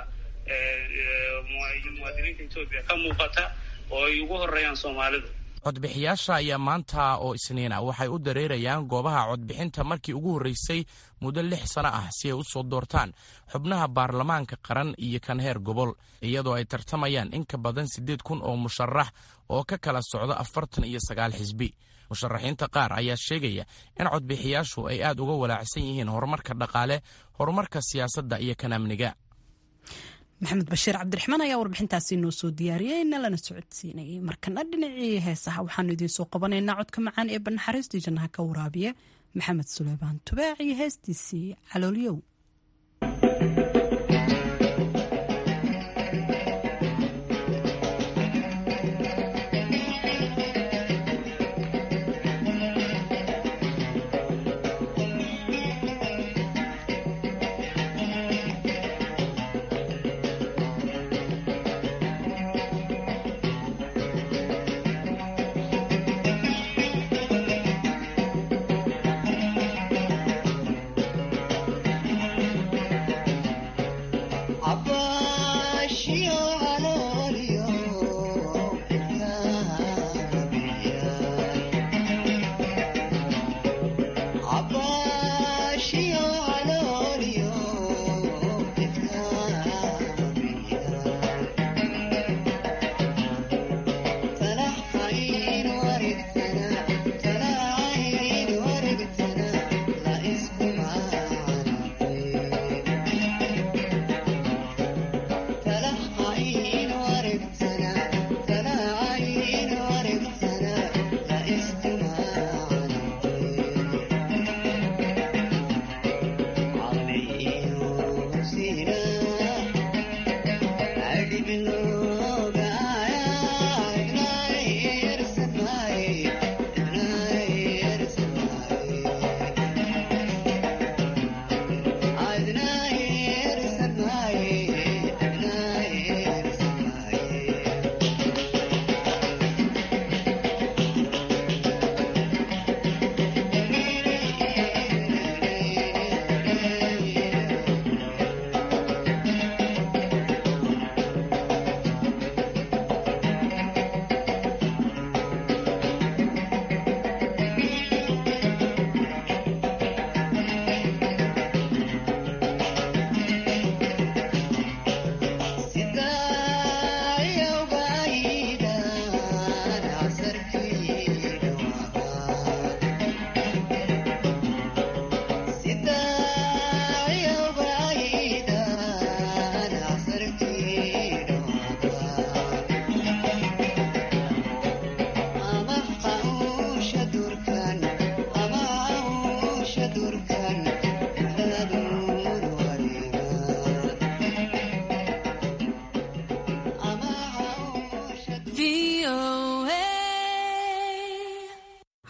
muwaadiniinta etoobiya ka muuqata oo ay ugu horeeyaan soomaalidu codbixiyaasha ayaa maanta oo isniina waxay u dareerayaan goobaha codbixinta markii ugu horreysay muddo lix sano ah si ay u soo doortaan xubnaha baarlamaanka qaran iyo kan heer gobol iyadoo ay tartamayaan in ka badan siddeed kun oo musharax oo ka kala socda afartan iyo sagaal xisbi musharaxiinta qaar ayaa sheegaya in codbixiyaashu ay aad uga walaacsan yihiin horumarka dhaqaale horumarka siyaasadda iyo kan amniga maxamed bashiir cabdiraxmaan ayaa warbixintaasi noo soo diyaariyey nalana socodsiinayay markana dhinacii heesaha waxaanu idiin soo qabanaynaa codka macaan ee banaxariistii jannaha ka waraabiya maxamed suleymaan tubaac iyo heestiisii caloolyow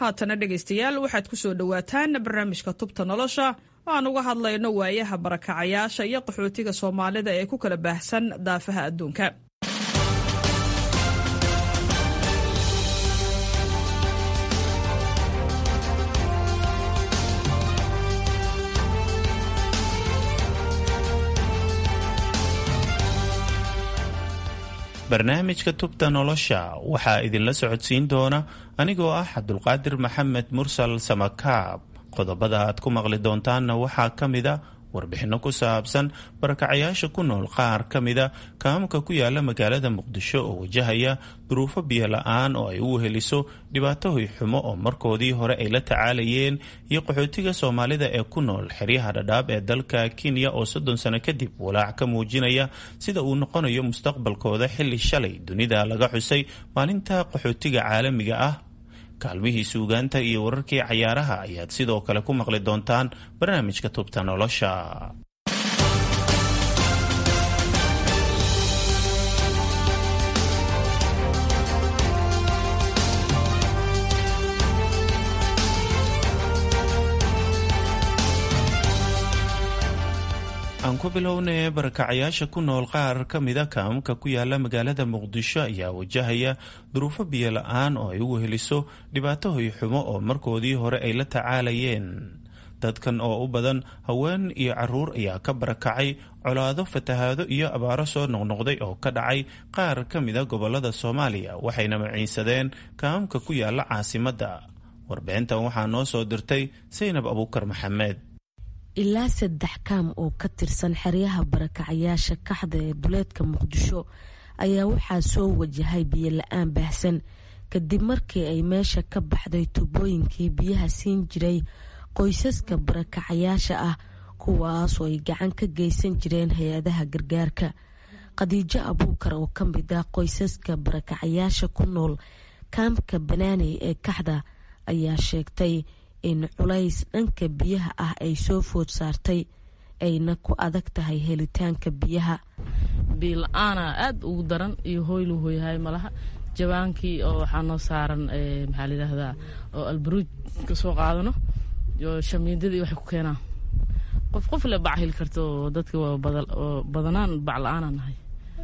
haatana dhegaystayaal waxaad ku soo dhowaataan barnaamijka tubta nolosha oo aan uga hadlayno waayaha barakacayaasha iyo qaxootiga soomaalida ee ku kala baahsan daafaha adduunka barnaamijka tubta nolosha waxaa idinla socodsiin doona anigoo ah cabdulqaadir maxamed mursal samakaab qodobada aad ku maqli doontaanna waxaa ka mida warbixinno ku saabsan barakacayaasha ku nool qaar ka mida kaamka ku yaala magaalada muqdisho oo wajahaya duruufo biyo la-aan oo ay u weheliso dhibaato hoyxumo oo markoodii hore ay la tacaalayeen iyo qaxootiga soomaalida ee ku nool xeryaha dhadhaab ee dalka kenya oo soddon sano kadib walaac ka muujinaya sida uu noqonayo mustaqbalkooda xilli shalay dunida laga xusay maalinta qaxootiga caalamiga ah kaalmihii suugaanta iyo wararkii cayaaraha ayaad sidoo kale ku maqli doontaan barnaamijka tubta nolosha aan ku bilownay barakacayaasha ku nool qaar ka mida kaamka ku yaala magaalada muqdisho ayaa wajahaya duruufo biyo la-aan oo ay u weheliso dhibaato hoyxumo oo markoodii hore ay la tacaalayeen dadkan oo u badan haween iyo caruur ayaa ka barakacay colaado fatahaado iyo abaaro soo noqnoqday oo ka dhacay qaar ka mida gobolada soomaaliya waxayna maciinsadeen kaamka ku yaala caasimadda warbixintan waxaa noo soo dirtay saynab abuukar maxamed ilaa saddex kaam oo ka tirsan xeryaha barakacayaasha kaxda ee duleedka muqdisho ayaa waxaa soo wajahay biyo la-aan baahsan kadib markii ay meesha ka baxday tubooyinkii biyaha siin jiray qoysaska barakacayaasha ah kuwaasoo ay gacan ka geysan jireen hay-adaha gargaarka khadiijo abuukar oo ka mid ah qoysaska barakacayaasha ku nool kaamka banaaney ee kaxda ayaa sheegtay in culays dhanka biyaha ah ay soo food saartay ayna ku adag tahay helitaanka biyaha biila-aana aada ugu daran iyo hoylu hoyhay malaha jawaankii oo waxaa noo saaran maxaa layidhaahdaa oo albaruuj ka soo qaadano iyo shamiindadii waxay ku keenaan qof qof le bac heli karto oo dadka oo badanaan bac la-aanaa nahay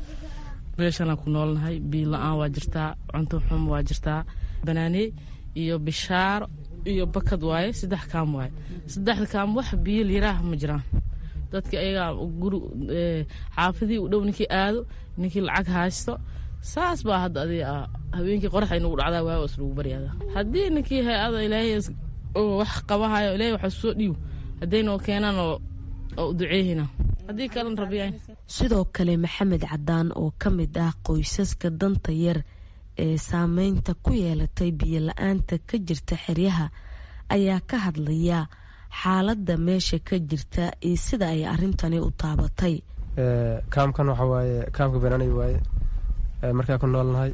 meeshanaan ku noolnahay biil la-aan waa jirtaa cunto xum waa jirtaa banaaney iyo bishaaro iyo bakad waaye saddex kaam waaye saddexda kaam wax biyo liiraah ma jiraan dadka ayagaa guri xaafadii u dhow ninkii aado ninkii lacag haysto saas baa hadda adi habeenkii qorax ay nagu dhacdaa waa is lagu baryaada haddii ninkii hay-ada ilaahay wax qabahayo ilaahay waxa soo dhiiw hadday noo keenaan oo oo duceehina haddii kalan rabiyayn sidoo kale maxamed cadaan oo ka mid ah qoysaska danta yar ee saameynta ku yeelatay biyo la-aanta ka jirta xeryaha ayaa ka hadlaya xaaladda meesha ka jirta iyo sida ay arrintani u taabatay kaamkan waxa waaye kaamka banaanay waaye markaa ku noolnahay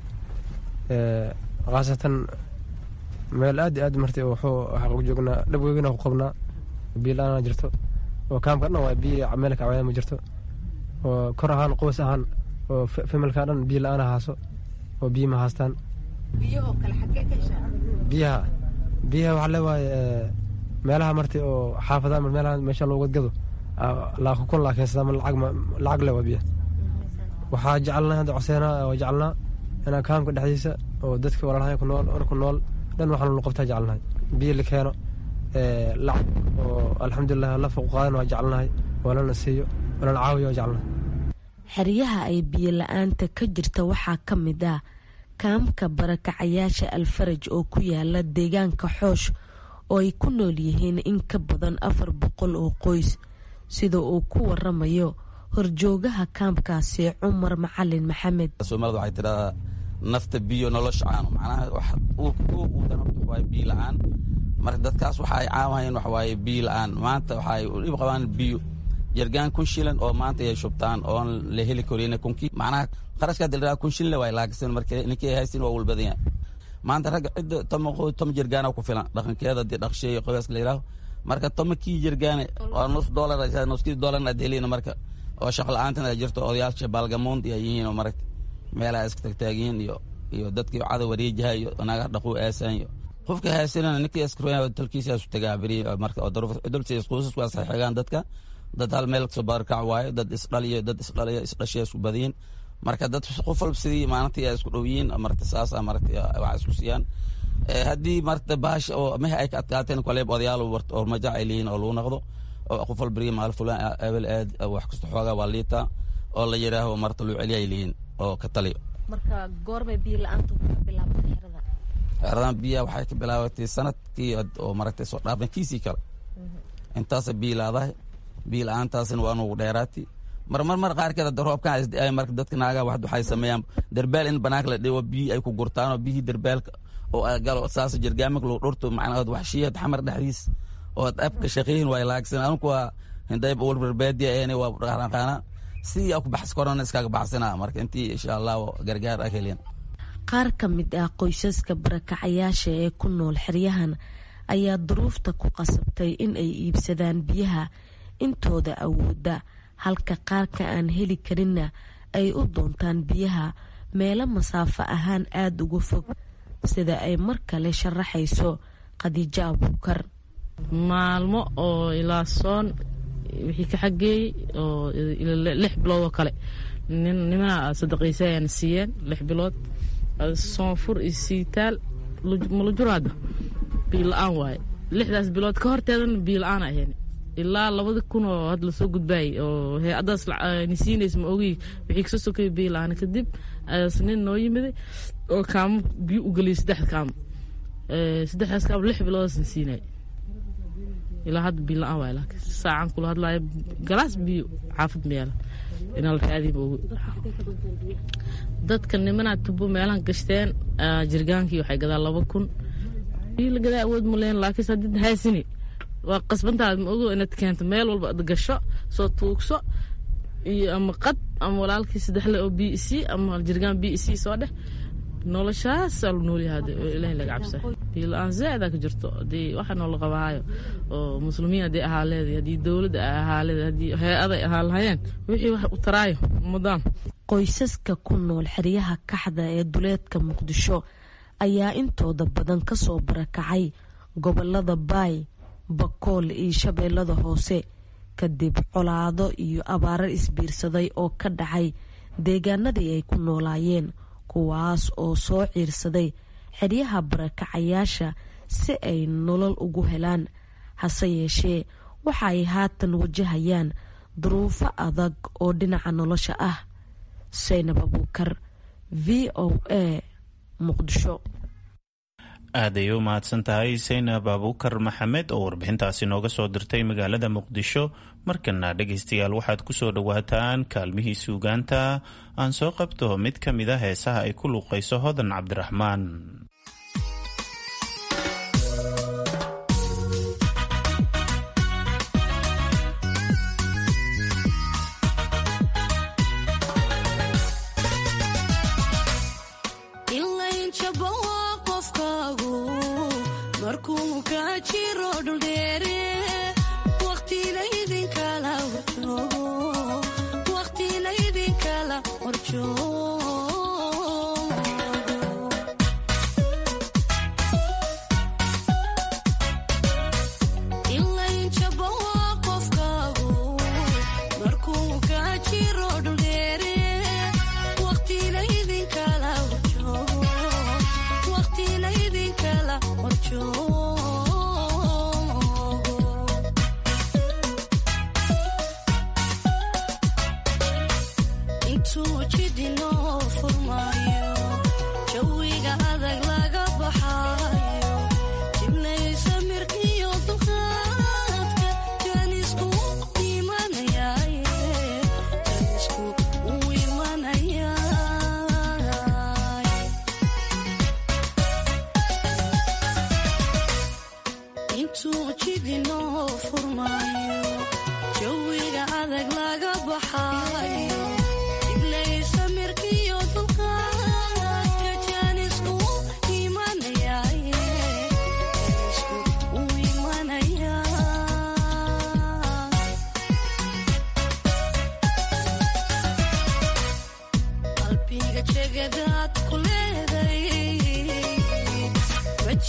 khaasatan meel aad iyo aad martay wuxuu waxaa ku joognaa dhabweygina ku qabnaa biyo la-aana jirto oo kaamka dhan waa biyo meel kacwaya ma jirto oo kor ahaan qoys ahaan oo familka dhan biyo la-aana haaso oo biyo ma haastaan biyaha biyaha waxaa leewaaye meelaha marti oo xaafada meelaha meesha loo gadgado laakukun laa keensada lacag lacag le waa biyaha waxaa jecelnaa hadda coseynaa oo jecelnaa inaa kaamka dhexdiisa oo dadka walaalahay ku nool or ku nool dhan waxaan lu qabtaa jecelnahay biyo la keeno lacag oo alxamdulilah la fuq qaadan waa jecelnahay walana siiyo walana caawiyo waa jecelnahay xeryaha ay biyo la-aanta ka jirta waxaa ka mid ah kaamka barakacayaasha alfaraj oo ku yaala deegaanka xoosh oo ay ku nool yihiin in ka badan afar boqol oo qoys sida uu ku waramayo horjoogaha kaamkaasi cumar macalin maxamed soomaalida waxay tidhahdaa nafta biyo nolosha caano macnaha uu dana waxawaaye biyo la-aan marka dadkaas waxa ay caawahayeen waxawaaye biyo la-aan maanta waxa ay dhib qabaan biyo jargaan kun shilan oo maanta ay shubtaan oon la heli karin kunkii macnaha qarashkaa dilraa kun shilin waa laakisan marka ninkii ay haystin waa walbadan yahay maanta ragga cidda toma toma jargaana ku filan dhaqankeeda dee dhaqsheeyo qoyska la yidhaaho marka toma kii jargaane waa nus doolar nuskii doolarna aad helina marka oo shaqo la-aantan ay jirto odayaasha baalgamoond ay yihiin oo maragta meelaha iska tagtaagiyiin iyo iyo dadkii cada wareejaha iyo naga dhaquu aasaan iyo qofka haysanana ninkii askroya dalkiisaasu tagaa beri marka dulsiis qoysasku waa saxiigaan dadka dad hal meel kasoo baarkac waayo dad isdhaliyo dad isdhaliyo isdhashay isku badiyin marka dad qof walba sidii maalintii ay isku dhow yihiin marta saasa marta wax isku siiyaan haddii marta baash oo mehe ay ka adkaateen kaleeb odayaal oo majac ay leeyihin oo lagu noqdo oo qof walba maal fulaan ebel aad wax kasta xoogaa waa liitaa oo la yidhaaho marta luu celiya ay leeyihin oo ka taliyo marka goorbay biyo la-aantu ka bilaabatay xerada xeradan biyaha waxay ka bilaabatay sanadkii oo maragtay soo dhaafna kiisii kale intaasa biyo laadahay biyo la-aantaasina waa nugu dheeraati marmar mar qaarkeed hadda roobkan isda marka dadka naagaa wax waxay sameeyaan derbaal in banaanka la dhigo biyo ay ku gurtaan oo biyihii derbaalka oo galo saas jirgaamak lagu dhurto macnaha wax shiyad xamar dhexdiis oo abka shaqeeyin waa laagsan anku waa hindayb walbarbaadiya eena waa dhaqaaqaana sidii ku baxs korona iskaga baxsana marka intii insha allah gargaar ah helin qaar ka mid ah qoysaska barakacayaasha ee ku nool xeryahan ayaa duruufta ku qasabtay in ay iibsadaan biyaha intooda awooda halka qaarka aan heli karinna ay u doontaan biyaha meelo masaafo ahaan aada uga fog sida ay mar kale sharaxayso khadiijo abuukar maalmo oo ilaa soon wixii ka xageeyey oo lix bilood oo kale nimana sadaqaysa ayaana siiyeen lix bilood soonfur iyo siitaal malujuraada biyo la-aan waaye lixdaas bilood ka horteedana biyo la-aan ahayn ilaa labada kun oo hadda lasoo gudbaayay oo hay-adaas nisiinays ma ogi wixii kasoo sokaya biyo la-aan kadib ayaas nin noo yimiday oo kaamo biyo u geliyay saddex kaamo saddexdaas kaamo lix biloodaas nisiinay ilaa hadda biyo la-aan waay laakiin saacan kula hadlaayo galaas biyo xaafad meela inaa la raadiba ogi dadka nimanaa tubo meelahan gashteen jirgaankii waxay gadaa laba kun biyo la gadaa awood ma leen laakiin haddii haysini waa qasbantaad ma ogo inaad keento meel walba ad gasho soo tuugso iyo ama qad ama walaalkii saddexle oo b c ama jirgaan b c soo dheh noloshaasaa lu noolyahaade oo ilaahay laga cabsa biyo la-aan zaadaa ka jirto haddii waxa noola qabahaayo oo muslimiin haddii ahaa leeday haddii dowladda ay ahaa leeday haddii hay-aday ahaa lahayeen wixii wax u taraayo ummadaan qoysaska ku nool xeryaha kaxda ee duleedka muqdisho ayaa intooda badan kasoo barakacay gobolada baay bakool iyo shabeellada hoose kadib colaado iyo abaaro isbiirsaday oo ka dhacay deegaanadii ay ku noolaayeen kuwaas oo soo ciirsaday xeryaha barakacayaasha si ay nolol ugu helaan hase yeeshee waxa ay haatan wajahayaan duruufo adag oo dhinaca nolosha ah saynab abuukar v o a muqdisho aaday u mahadsan tahay saynab abuukar maxamed oo warbixintaasi nooga soo dirtay magaalada muqdisho markana dhegaystayaal waxaad ku soo dhowaataan kaalmihii suugaanta aan soo qabto mid ka mid a heesaha ay ku luuqayso hodan cabdiraxmaan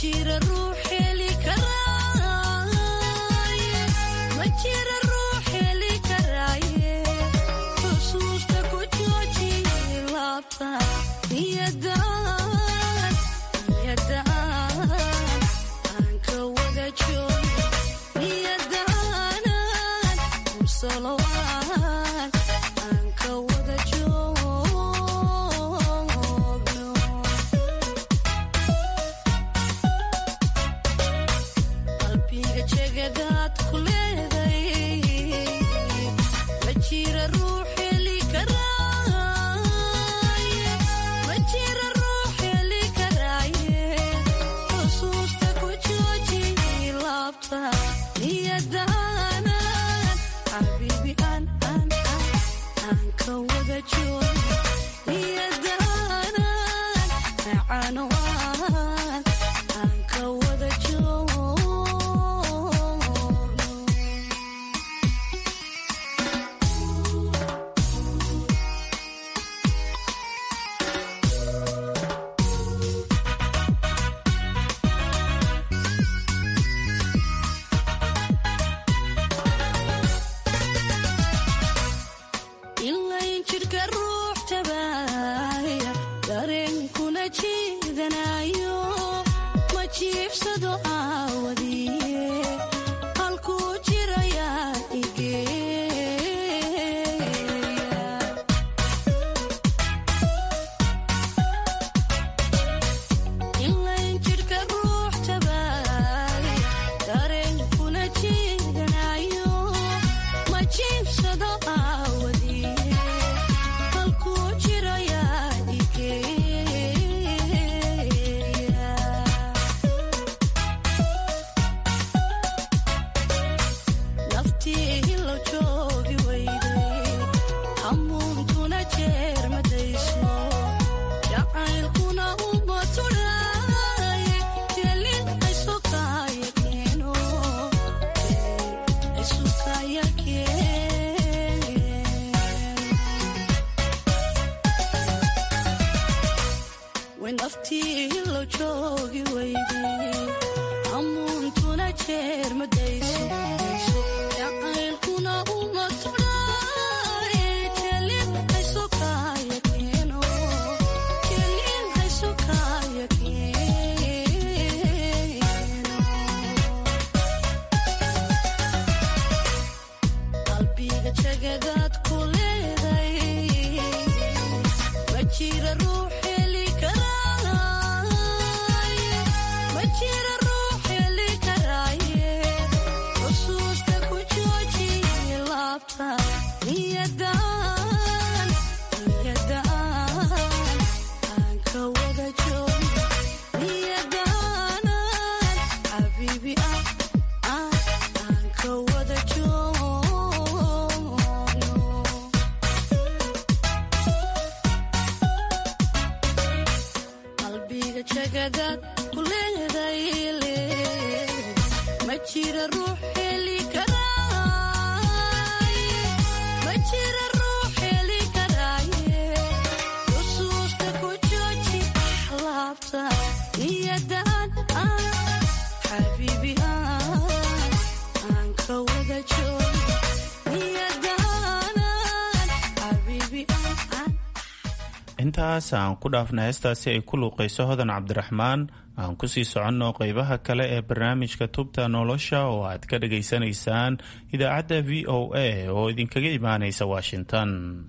intaas aan ku dhaafna heestaasi ay ku luuqayso hodan cabdiraxmaan aan kusii soconno qeybaha kale ee barnaamijka tubta nolosha oo aad ka dhagaysanaysaan idaacadda v o a oo idinkaga imaanaysa washington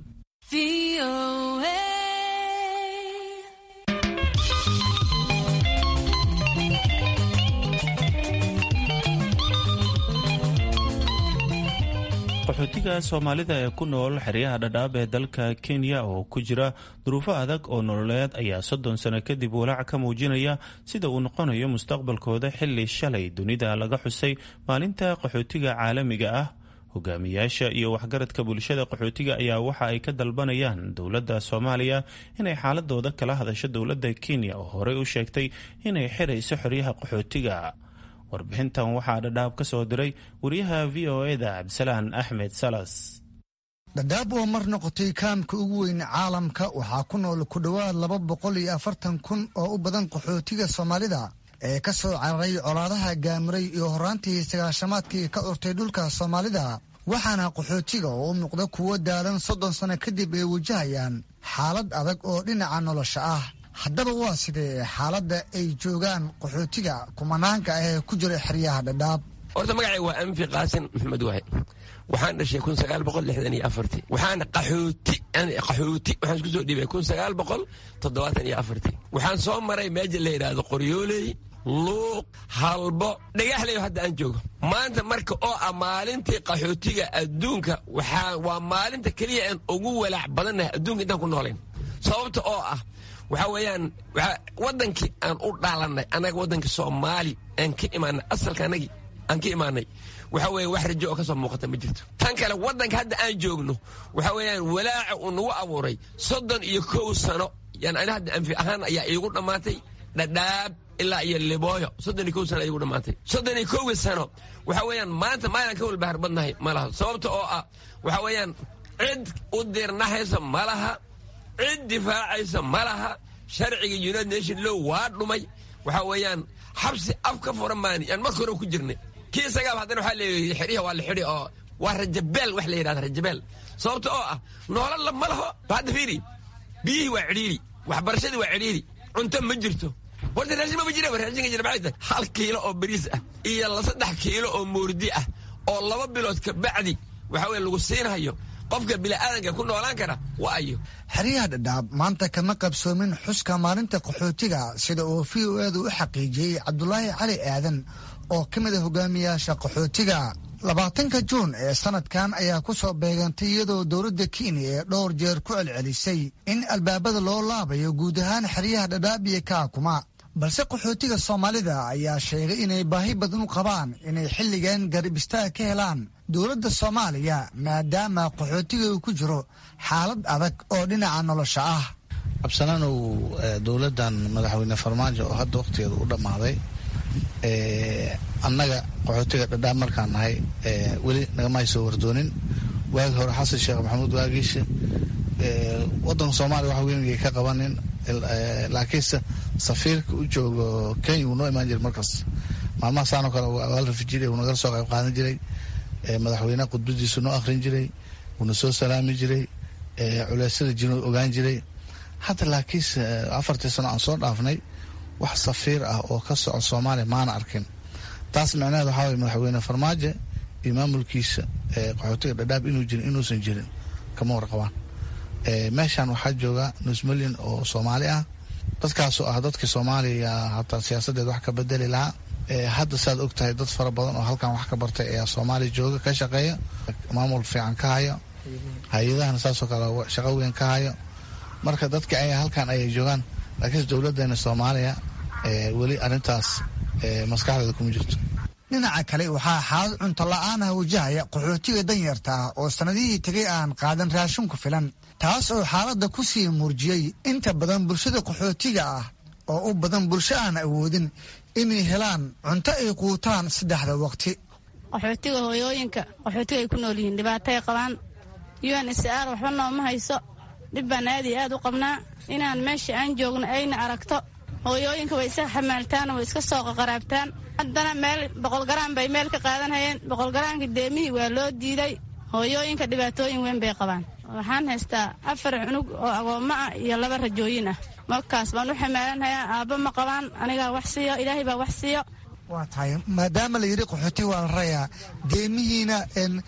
qaxootiga soomaalida ee ku nool xeryaha dhadhaab ee dalka kenya oo ku jira duruufo adag oo nololeed ayaa soddon sano kadib walaac ka muujinaya sida uu noqonayo mustaqbalkooda xili shalay dunida laga xusay maalinta qaxootiga caalamiga ah hogaamiyaasha iyo waxgaradka bulshada qaxootiga ayaa waxa ay ka dalbanayaan dowladda soomaaliya inay xaaladooda kala hadasho dowladda kenya oo horey u sheegtay inay xirayso xeryaha qaxootiga warbixintan waxaa dhadhaab ka soo diray wariyaha v o eda cabdisalaan axmed salas dhadhaab oo mar noqotay kaamka ugu weyn caalamka waxaa ku nool ku dhowaad laba boqol iyo afartan kun oo u badan qaxootiga soomaalida ee ka soo cararay colaadaha gaamuray iyo horaantii sagaashamaadkii ka urtay dhulka soomaalida waxaana qaxootiga oo u muuqda kuwo daalan soddon sano kadib ay wajahayaan xaalad adag oo dhinaca nolosha ah haddaba waa sidee xaaladda ay joogaan qaxootiga kumanaanka ah ee ku jira xeryaha dhadhaab horta magacay waa anfi qaasin maxamed waxe waxaan dhashay kun sagaal boqol lixdan iyo afartii waxaan qaxooti qaxooti waxaan isku soo dhiibay kun sagaal boqol toddobaatan iyo afartii waxaan soo maray meeja la yidhaahdo qoryooley luuq halbo dhagaxleyo hadda aan joogo maanta marka oo ah maalintii qaxootiga adduunka waxaa waa maalinta keliya aan ugu walaac badannahay adduunka intaan ku noolayn sababta oo ah waxaa weeyaan wadankii aan u dhaalanay annaga waddankii soomaali aan ka imaanay asalka anagii aan ka imaanay waxa weeye wax rajo oo ka soo muuqata ma jirto tan kale waddanka hadda aan joogno waxa weeyaan walaaca uu nagu abuuray soddon iyo kow sano yani ani hadda anfi ahaan ayaa iigu dhammaatay dhadhaab ilaa iyo libooyo soddon iyo kow sano iigu dhammaatay soddon iyo kowgii sano waxa weeyaan maanta maalinaan ka walbahar badnahay ma laha sababta oo ah waxa weeyaan cid u dirnahaysa ma laha cid difaacaysa ma laha sharciga united nation low waa dhumay waxa weeyaan xabsi af ka furan maan yaan marka hore ku jirnay kii isagaaba haddana waxaa leeyahay xidhiha waa la xidhi oo waa rajabeel wax la yidhahda rajabeel sababta oo ah noolalla ma laho hadda fiiri biyihii waa cidhiiri waxbarashadii waa cidhiiri cunto ma jirto horta raashin mama jira raashinka jira maxay tahay hal kiilo oo bariis ah iyo la saddex kiilo oo moordi ah oo laba bilood ka bacdi waxa weye lagu siinhayo qofka bini'aadanka ku noolaan kara waa ayo xeryaha dhadhaab maanta kama qabsoomin xuska maalinta qaxootiga sida uu v o edu u xaqiijiyey cabdulaahi cali aadan oo ka mid a hogaamiyaasha qaxootiga labaatanka juun ee sanadkan ayaa ku soo beegantay iyadoo dowladda kenya ee dhowr jeer ku celcelisay in albaabada loo laabayo guud ahaan xeryaha dhadhaab iyo kaakuma balse qaxootiga soomaalida ayaa sheegay inay baahi badan u qabaan inay xilligan garab istaag ka helaan dowladda soomaaliya maadaama qaxootiga uu ku jiro xaalad adag oo dhinaca nolosha ah absanaanow dowladdan madaxweyne farmaajo oo hadda wakhtigeeda u dhammaaday annaga qaxootiga dhadhaab markaan nahay weli nagamay soo wardoonin waagi hore xasan sheekh maxamuud waagiishe wadanka soomaaliya wax weyn ka qabanin laakiinse safiirka u joogo kenya wuu noo imaan jiray markaas maalmaha saanoo kale waa la rafi jiray wuu nagala soo qayb qaadan jiray madaxweyneha khudbadiisu noo akhrin jiray wuuna soo salaami jiray culeysyada jiro ogaan jiray hadda laakiinse afartii sano aan soo dhaafnay wax safiir ah oo ka soco soomaaliya maana arkin taas micnaheed waxaa waye madaxweyne farmaajo iyo maamulkiisa qaxootiga dhadhaab inuu jirin inuusan jirin kama warqabaan meeshan waxaa jooga nus milyan oo soomaali ah dadkaasoo ah dadkii soomaaliya hataa siyaasadeed wax ka bedeli lahaa hadda saad og tahay dad fara badan oo halkan wax ka bartay ayaa soomaaliya jooga ka shaqeeya maamul fiican ka hayo hay-adahana saasoo kale shaqo weyn ka hayo marka dadka ay halkan ayay joogaan laakiinse dowladeena soomaaliya weli arrintaas maskaxdeeda kuma jirto dhinaca kale waxaa xaalad cunto la-aanah wajahaya qaxootiga danyarta ah oo sannadihii tegay aan qaadan raashin ku filan taas oo xaaladda ku sii muurjiyey inta badan bulshada qaxootiga ah oo u badan bulsho aan awoodin inay helaan cunto ay quutaan saddexda waqti qaxootiga hooyooyinka qaxootiga ay ku nool yihiin dhibaatay qabaan un sr waxba nooma hayso dhib baan aad iyo aad u qabnaa inaan meesha aan joogno ayna aragto hooyooyinka way iska xamaaltaan way iska soo qaqaraabtaan haddana meel boqolgaraan bay meel ka qaadanhayeen boqolgaraanka deemihii waa loo diiday hooyooyinka dhibaatooyin weyn bay qabaan waxaan haystaa afar cunug oo agoommo ah iyo laba rajooyin ah markaas baan u xamaalanhayaa aabba ma qabaan anigaa wax siiyo ilaahay baa wax siiyo waa tahay maadaama la yidhi qaxootiga waa la rayaa deemihiina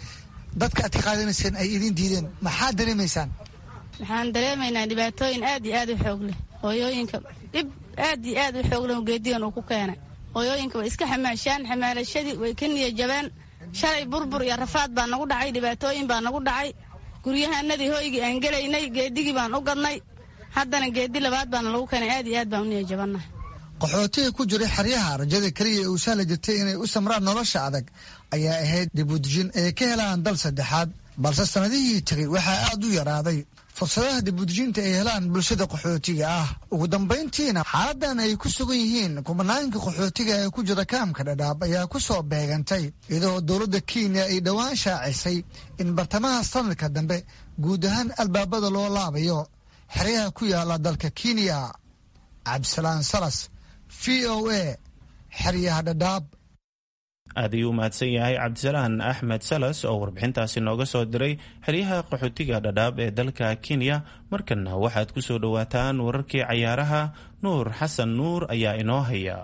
dadka aad ka qaadanayseen ay idin diideen maxaad dareemaysaan waxaan dareemaynaa dhibaatooyin aad iyo aad u xoog leh hooyooyinka dhib aad iyo aad u xoog leh geedigan uu ku keenay hooyooyinka way iska xamaashaan xamaalashadii way ka niya jabeen shalay burbur iyo rafaad baa nagu dhacay dhibaatooyin baa nagu dhacay guryahanadii hoygii aan gelaynay geedigii baan u gadnay haddana geedi labaad baana lagu keenay aad iyo aad baan u niya jabannahay qaxootiga ku jira xeryaha rajada keliya ee uu sahla jirtay inay u samraan nolosha adag ayaa ahayd dibudejin ay ka helaan dal saddexaad balse sannadihii tegay waxaa aad u yaraaday fursadaha dibudejinta ay helaan bulshada qaxootiga ah ugu dambayntiina xaaladan ay ku sugan yihiin kubanaanka qaxootiga ee ku jira kaamka dhadhaab ayaa ku soo beegantay iyadoo dowladda kenya ay dhowaan shaacisay in bartamaha sanadka dambe guud ahaan albaabada loo laabayo xeryaha ku yaala dalka kenya cabdisalaan salas v o a xeryaha dhadhaab aad ayuu u mahadsan yahay cabdisalaan axmed salas oo warbixintaasi nooga soo diray xeryaha qaxootiga dhadhaab ee dalka kenya markanna waxaad ku soo dhowaataan wararkii cayaaraha nuur xasan nuur ayaa inoo haya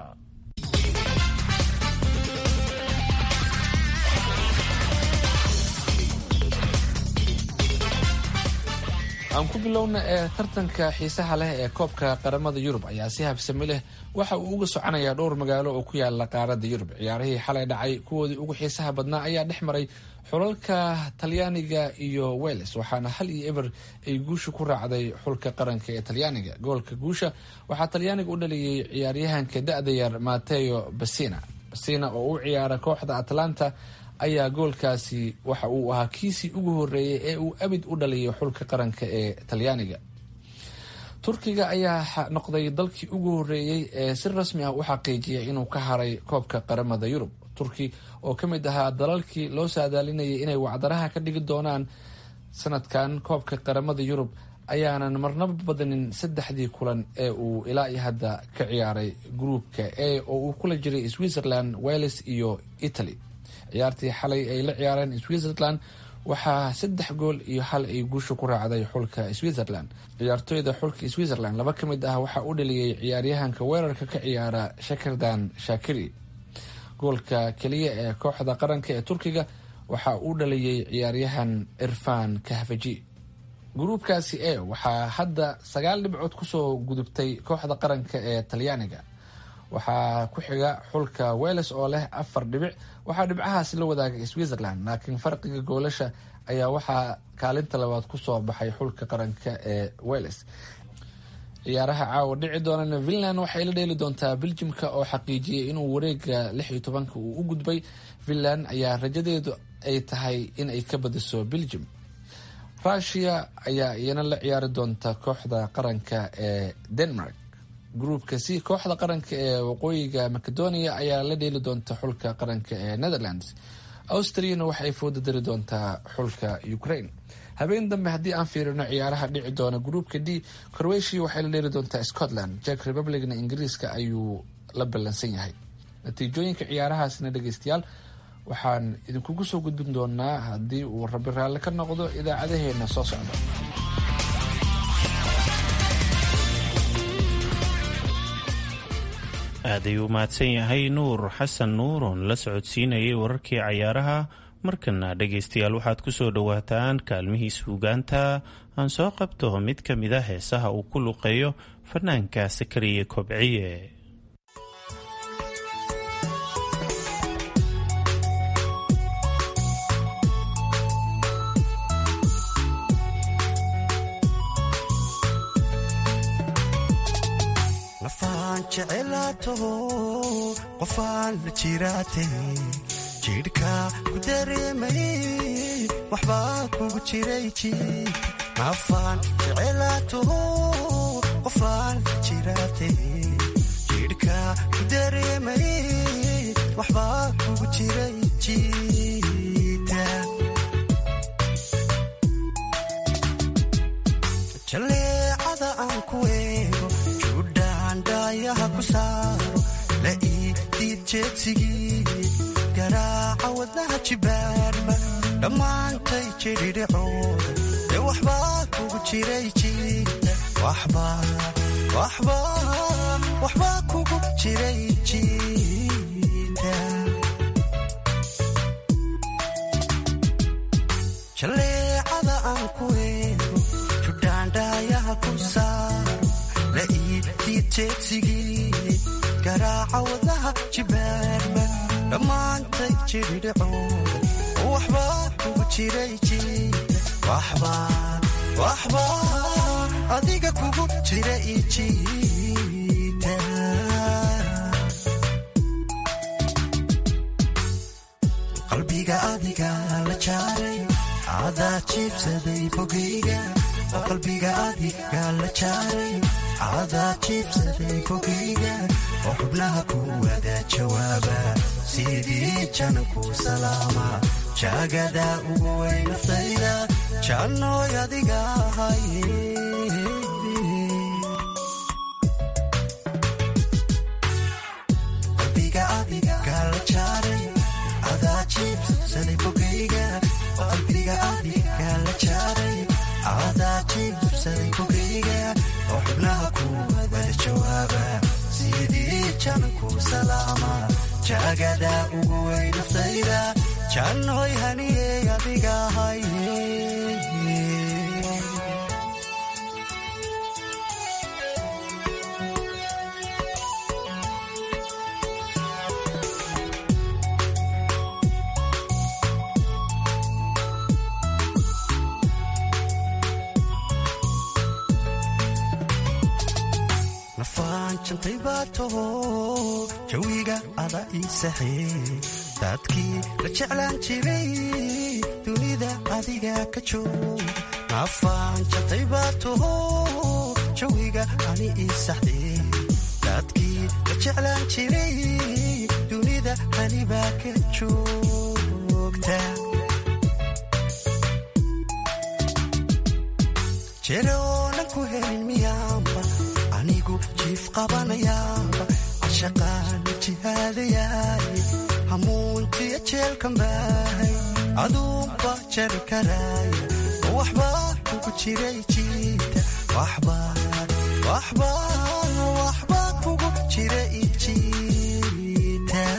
aan ku bilowna ee tartanka xiisaha leh ee koobka qaramada yurub ayaa si habsami leh waxa uu uga soconayaa dhowr magaalo oo ku yaala qaarada yurub ciyaarihii xalay dhacay kuwoodii ugu xiisaha badnaa ayaa dhex maray xulalka talyaaniga iyo wales waxaana hal iyo eber ay guusha ku raacday xulka qaranka ee talyaaniga goolka guusha waxaa talyaaniga u dhaliyey ciyaaryahanka da-da yar mateo basina basina oo u ciyaara kooxda atlanta ayaa goolkaasi waxa uu ahaa kiisii ugu horeeyay ee uu abid u dhaliyo xulka qaranka ee talyaaniga turkiga ayaa noqday dalkii ugu horeeyey ee si rasmi ah u xaqiijiyay inuu ka haray koobka qaramada yurub turki oo ka mid ahaa dalalkii loo saadaalinayay inay wacdaraha ka dhigi doonaan sanadkan koobka qaramada yurub ayaanan marnaba badanin saddexdii kulan ee uu ilaa iyo hadda ka ciyaaray gruupka e oo uu kula jiray switzerland wales iyo italy ciyaartii xalay ay la ciyaareen switzerland waxaa saddex gool iyo hal ay guusha ku raacday xulka switzerland ciyaartooyda xulka switzerland laba ka mid ah waxaa u dhaliyey ciyaaryahanka weerarka ka ciyaara shakirdan shakiri goolka keliya ee kooxda qaranka ee turkiga waxaa u dhaliyey ciyaaryahan irfan kahfaji gruubkaasi e waxaa hadda sagaal dhibcood kusoo gudubtay kooxda qaranka ee talyaaniga waxaa ku xiga xulka wales oo leh afar dhibic waxaa dhibcahaasi la wadaagay switzerland laakiin farqiga goolasha ayaa waxaa kaalinta labaad kusoo baxay xulka qaranka ee wales ciyaaraha caawa dhici doonana finland waxay la dheeli doontaa beljimka oo xaqiijiyay inuu wareega lix iyo tobanka uu u gudbay finland ayaa rajadeedu ay tahay in ay ka badiso beljim rushia ayaa iyana la ciyaari doonta kooxda qaranka ee denmark gruupka c kooxda qaranka ee waqooyiga macedonia ayaa la dheeli doonta xulka qaranka ee netherlands austriana waxay fooda dari doontaa xulka ukraine habeen dambe haddii aan fiirino ciyaaraha dhici doona gruupka d croatia waxay la dheeli doontaa scotland jack republicna ingiriiska ayuu la ballansan yahay natiijooyinka ciyaarahaasna dhegeystayaal waxaan idinkugu soo gudbin doonaa haddii uu rabi raalli ka noqdo idaacadaheena soo socda aad ayuu mahadsan yahay nuur xasan nuur oon la socodsiinayay wararkii cayaaraha markana dhegaystayaal waxaad ku soo dhowaataan kaalmihii suugaanta aan soo qabto mid ka mid a heesaha uu ku luqeeyo fanaanka sakariye kobciye qofaan la jiraate jidhka ku dareemay waxbaa kugu jiray jiid nafaan jecelaato qofaan la jiraate jidhka ku dareemay waxbaa kugu jiray jiita jaleecada aan ku eego judhaandhaayaha ku saaro la ii diid jeedsigii garaaca wadnaha jibaarba dhammaantay jidhidhicooda ee waxbaa kugu jiray jiita waxbaa kugu jiray jiita jaleecada aan ku eego judhaandhaayaha ku saaro la ii diid jeedsigii garaaca wadnaha jibaarba dhammaantay jidhidhicooda waxbaa kugu jiray jiita waxbaa adiga kugu jira ijiita qalbiga adiga la jaaray adaa jiibsaday bogayga oo qalbiga adiga la jaaray adaa jiibsaday bogayga oo xubnaha ku wada jawaaba sidii jananku salaama jaagada ugu way naftayda jannooy adiga ahaye qalbiga jananku salaama jaagada ugu wey naftayda jannoy haniyey adiga haye nafaan jantay baa taho jawiga ada ii saxee dadkii la jeclaan jiray dunida adiga ka joog nafaan jantay baa taho jawiga ani ii saxdee dadkii la jeclaan jiray dunida anibaa ka joogta jereoonan ku helin miyaamba anigu jiif qabanayaaba cashaqaana jihaadayaay hamuuntiya jeelkan baahay aduunba jari karaaya waxbaa kugu jiray jiita waxbaa kugu jira ijiita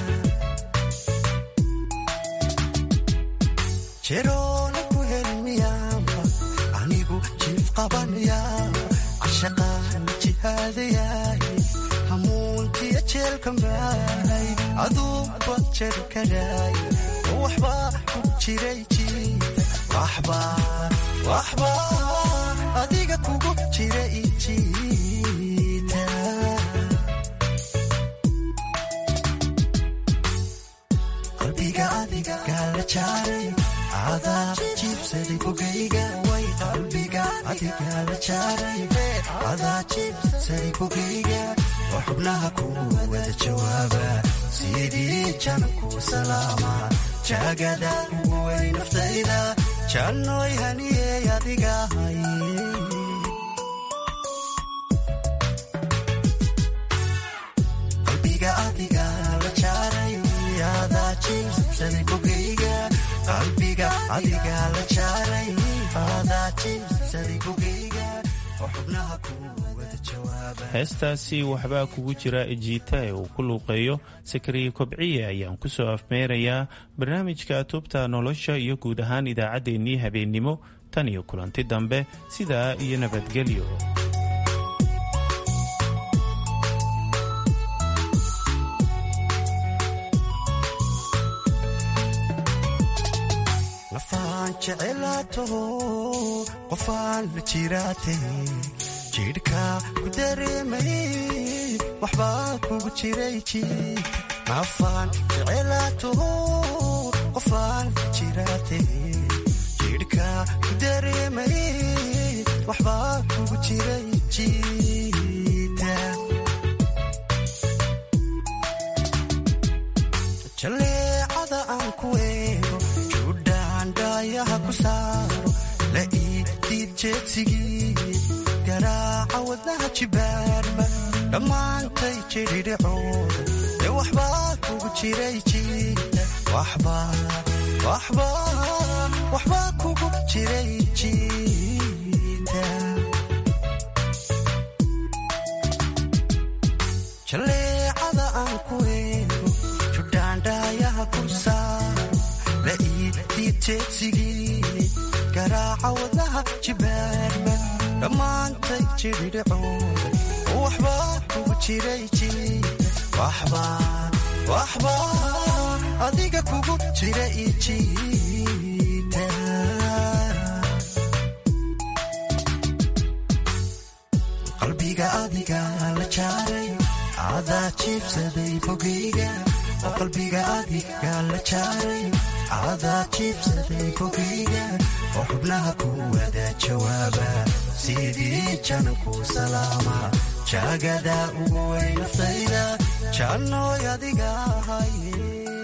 jeroona ku helin miyaamba anigu jiif qabanayaaba cashaqaana jihaadayaay hamuuntiya jeelkan baahay aduunba jari karaaya waxbaa kugu jiray jiita waxbaa adiga kugu jira ijiita qalbiga adiga gaala jaaray adaa jiibsaday bogayga way qalbiga adiga la jaaray adaa jiibsaday bogayga oo xubnaha ku wada jawaaba sidii jananku salaama jaagada ugu wey naftayda jannoy haniyey adiga haye qalbiga adiga la jaaray adaa jiibsaday bogayga qalbiga adiga la jaaray adaa jiibsaday bogayga oo xubnaha ku wada jawaaba heestaasi waxbaa kugu jira ejiita ee uu ku luuqeeyo sakariye kobciye ayaan ku soo afmeerayaa barnaamijka tubta nolosha iyo guud ahaan idaacaddeenii habeennimo tan iyo kulanti dambe sidaa iyo nabadgelyo nafaan jecelaataho qofaan la jiraate jidhka ku dareemay waxbaa kugu jiray jiita nafaan jecelaataho qofaan la jiraate jidhka ku dareemay waxbaa kugu jiray jiita jaleecada aan ku eego judhaan dhaayaha ku saaro la ii diid jeedsigii garaaca wadnaha jibaarma dhammaantay jedhidhacooda ee waxbaa kugu jiray jiita waxbaa kugu jiray jiita jaleecada aan ku eego judhaandhaayaha ku saaro la ii diid jeedsigii garaaca wadnaha jibaarma dhammaantay jedhidhacooda oo waxbaa kugu jiray jiita waxbaa adiga kugu jira ijiita qalbiga adiga la jaaray adaa jiibsaday bogayga oo qalbiga adiga la jaaray adaa jiibsaday bogayga oo xubnaha ku wada jawaaba sidii jananku salaama jaagada ugu wey naftayda jannoy adiga haye